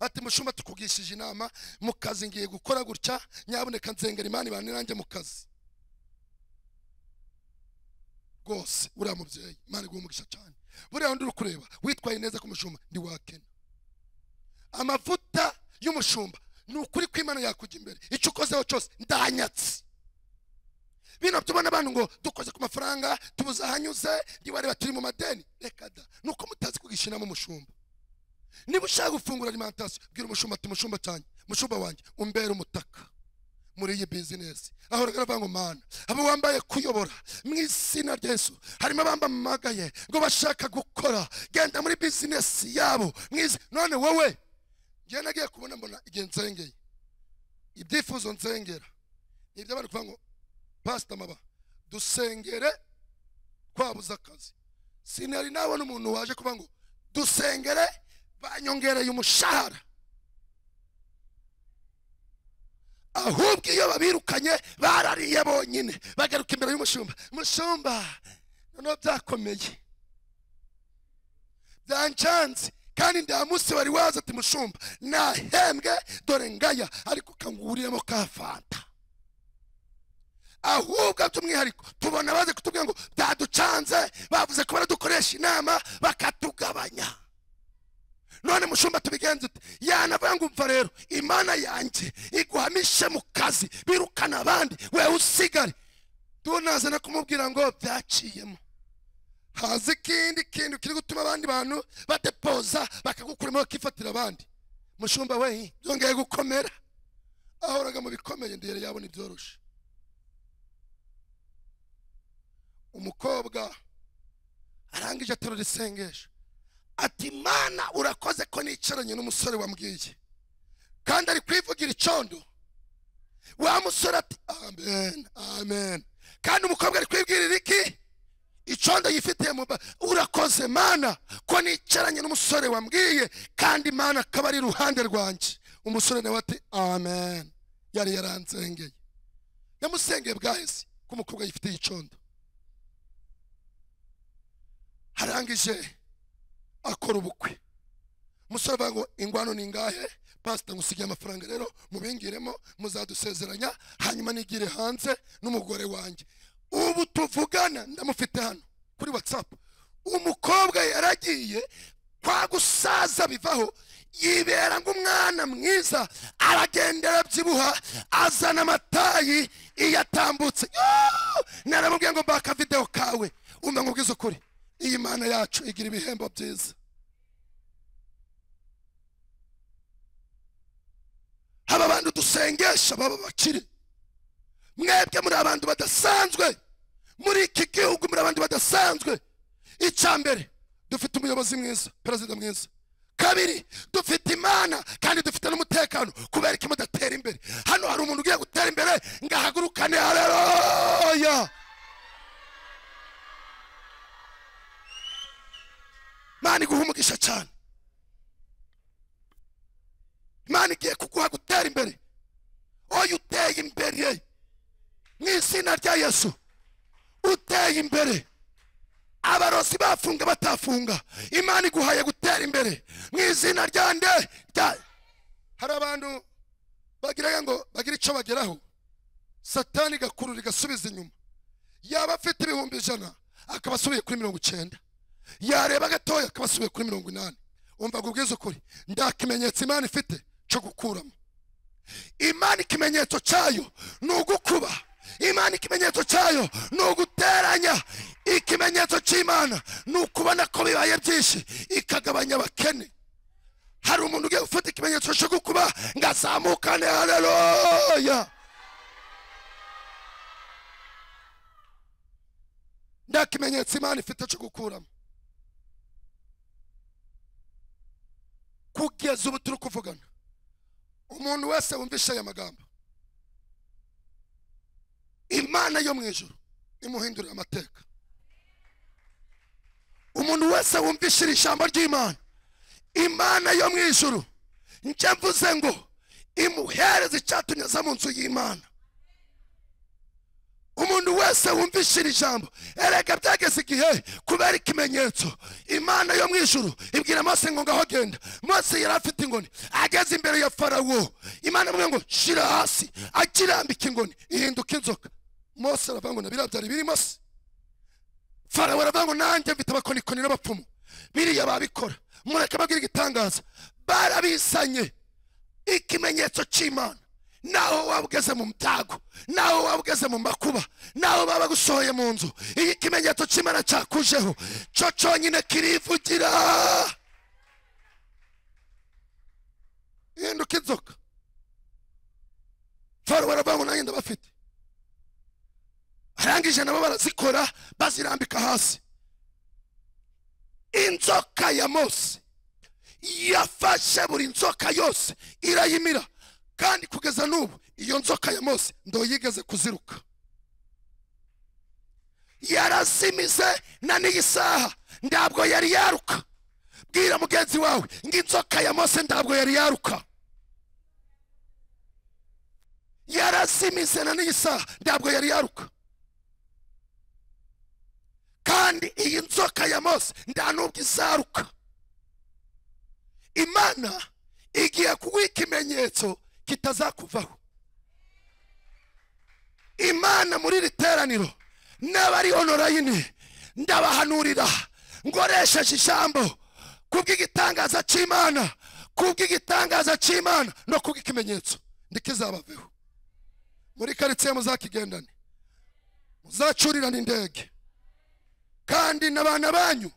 ati mushumba tukugishije inama mu kazi ngiye gukora gutya nyaboneka nzengera imana ibane nanjye mu kazi rwose uriya mubyeyi imana iguhe umugisha cyane buriya undi uri kureba witwaye neza ku mushumba ntiwakena amavuta y'umushumba ni ukuri ko imana yakujya imbere icyo ukozeho cyose ndanyatse bino tubona abantu ngo dukoze ku mafaranga tubuze ahanyuze ntibareba turi mu madeni reka da ni uko mutazi kugishyiramo umushumba niba ushaka gufungura alimantasiyo bwira umushumba ati mushumba cyanjye mushumba wanjye umbere umutaka muri iyi bizinesi aho rero ngo mana abo wambaye kuyobora mu izina rya Yesu harimo abambamagaye ngo bashaka gukora genda muri bizinesi yabo mu izi- none wowe njye nagiye kubona mbona igihe nsengeye ibyifuzo nsengera ni iby'abantu kuvuga ngo pasita maba dusengere twabuze akazi sinari nabona umuntu waje kuvuga ngo dusengere banyongereye umushahara ahubwo iyo babirukanye barariye bonyine bagaruka imbere y'umushumba mushumba noneho byakomeye byancanze kandi nta munsi wari waza ati mushumba nahembwe dore ngaya ariko kanguriremo ka fanta ahubwo by'umwihariko tubona baze kutubwira ngo byaducanze bavuze ko baradukoresha inama bakatugabanya none mushumba tubigenze ute yanavuga ngo umva rero imana yanjye iguhamishe mu kazi birukana abandi wewe usigare tunazana kumubwira ngo byaciyemo haza ikindi kintu kiri gutuma abandi bantu badepoza bakagukuramo bakifatira abandi mushumba we byongeye gukomera ahoraga mu bikomeye ndere yabona ibyoroshe umukobwa arangije aterura isengesho ati mana urakoze ko nicaranye n'umusore wambwiye kandi ari kwivugira icondo wa musore ati amen amen kandi umukobwa ari kwibwirira iki icyondo yifitiye mu ba- urakoze mana ko nicaranye n'umusore wambwiye kandi mana akaba ari iruhande rwanjye umusore nawe ati amen yari yaransengeye yamusengeye bwa yesu ko umukobwa yifitiye icyondo harangije akora ubukwe umusore avuga ngo ingwano ni ingahe pasita ngusigiye amafaranga rero mubingiremo muzadusezeranya hanyuma nigire hanze n'umugore wanjye ubu tuvugana ndamufite hano kuri watsapu umukobwa yaragiye kwa gusaza bivaho yibera nk'umwana mwiza aragenda arabyibuha azana amatayi iyo atambutse Yoo! naramubwiye ngo mbaka videwo kawe umva nkubwize ukuri iyi mana yacu igira ibihembo byiza haba abantu dusengesha baba bakiri mwebwe muri abantu badasanzwe muri iki gihugu muri abantu badasanzwe icya mbere dufite umuyobozi mwiza perezida mwiza kabiri dufite imana kandi dufite n'umutekano kubera iki mudatera imbere hano hari umuntu ugiye gutera imbere ngo ahagurukane hareroya imana iguha umugisha cyane imana igiye kuguha gutera imbere oya uteye imbere mu izina rya yesu uteye imbere abarozi bafunga batafunga imana iguhaye gutera imbere mu izina rya nde rya hari abantu bagira ngo bagire icyo bageraho satani igakurura igasubiza inyuma yaba afite ibihumbi ijana akaba asubiye kuri mirongo icyenda yareba gatoya akaba asubiye kuri mirongo inani umva ngo ubwize ukuri nta kimenyetso imana ifite cyo gukuramo imana ikimenyetso cyayo ni ugukuba imana ikimenyetso cyayo ni uguteranya ikimenyetso cy'imana ni ukubona ko bibaye byinshi ikagabanya abakene hari umuntu ugiye gufata ikimenyetso cyo gukuba ngo azamukane hareroya nta kimenyetso imana ifite cyo gukuramo kugeza ubu turi kuvugana umuntu wese wumvishe aya magambo imana yo mu ijuru imuhindurira amateka umuntu wese wumvishe iri jambo ry'imana imana yo mu ijuru njye mvuze ngo imuhereze icyatumye aza mu nzu y'imana umuntu wese wumvishe iri jambo erega byageze igihe kubera ikimenyetso imana yo mu ijuru ibwira mose ngo ngaho agenda mose yari afite ingoni ageze imbere ya farawo imana imwe ngo shira hasi akirambika ingoni ihinduka inzoka mose aravuga ngo nabiriya byari birimo se farawo aravuga ngo nanjye mfite abakonikoni n'abapfumu biriya babikora mureke babwire igitangaza barabisanye ikimenyetso cy'imana naho waba ugeze mu byago naho waba ugeze mu makuba naho baba bagusohoye mu nzu iyo ikimenyetso cy'imana cyakujeho cyo cyonyine kirivugira hinduka inzoka faro baravuga ngo nanjye ndabafite arangije nabo barazikora bazirambika hasi inzoka ya mose yafashe buri nzoka yose irayimira kandi kugeza n'ubu iyo nzoka ya mose ndoyigeze kuziruka yarazimize na n'iyi saha ntabwo yari yaruka bwira mugenzi wawe ngo inzoka ya mose ntabwo yari yaruka yarazimize na n'iyi saha ntabwo yari yaruka kandi iyi nzoka ya mose nta n'ubwo izaruka imana igiye kuguha ikimenyetso kitazakuvaho imana muri iri teraniro n'abari onorayini ndabahanurira ngoresheje ijambo kubw'igitangaza cy'imana kubw'igitangaza cy'imana no kubw'ikimenyetso ndikizabaveho muri karitsiye muzakigendane muzacurirane indege kandi n'abana banyu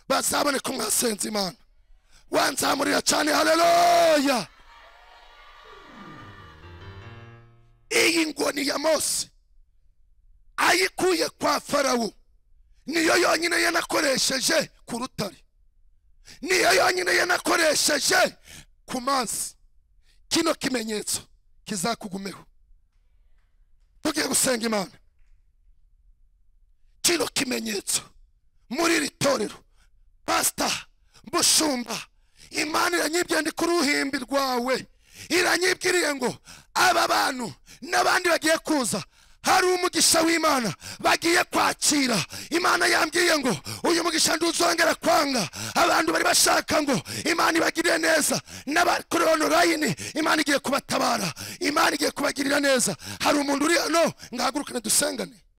bazabone ko mwasenze imana wanzamurira cyane haleluya iyi ngoni ya mose ayikuye kwa farawo niyo yonyine yanakoresheje ku rutare niyo yonyine yanakoresheje ku mazi kino kimenyetso kizakugumeho tugiye gusenga imana kino kimenyetso muri iri torero pasita mushumba imana iranyibwira ndi ku ruhimbi rwawe iranyibwiriye ngo aba bantu n'abandi bagiye kuza hari umugisha w'imana bagiye kwakira imana yambwiye ngo uyu mugisha nduzongera kwanga abantu bari bashaka ngo imana ibagirire neza n'abakuri onorayini imana igiye kubatabara imana igiye kubagirira neza hari umuntu uri hano ngahagurukane dusengane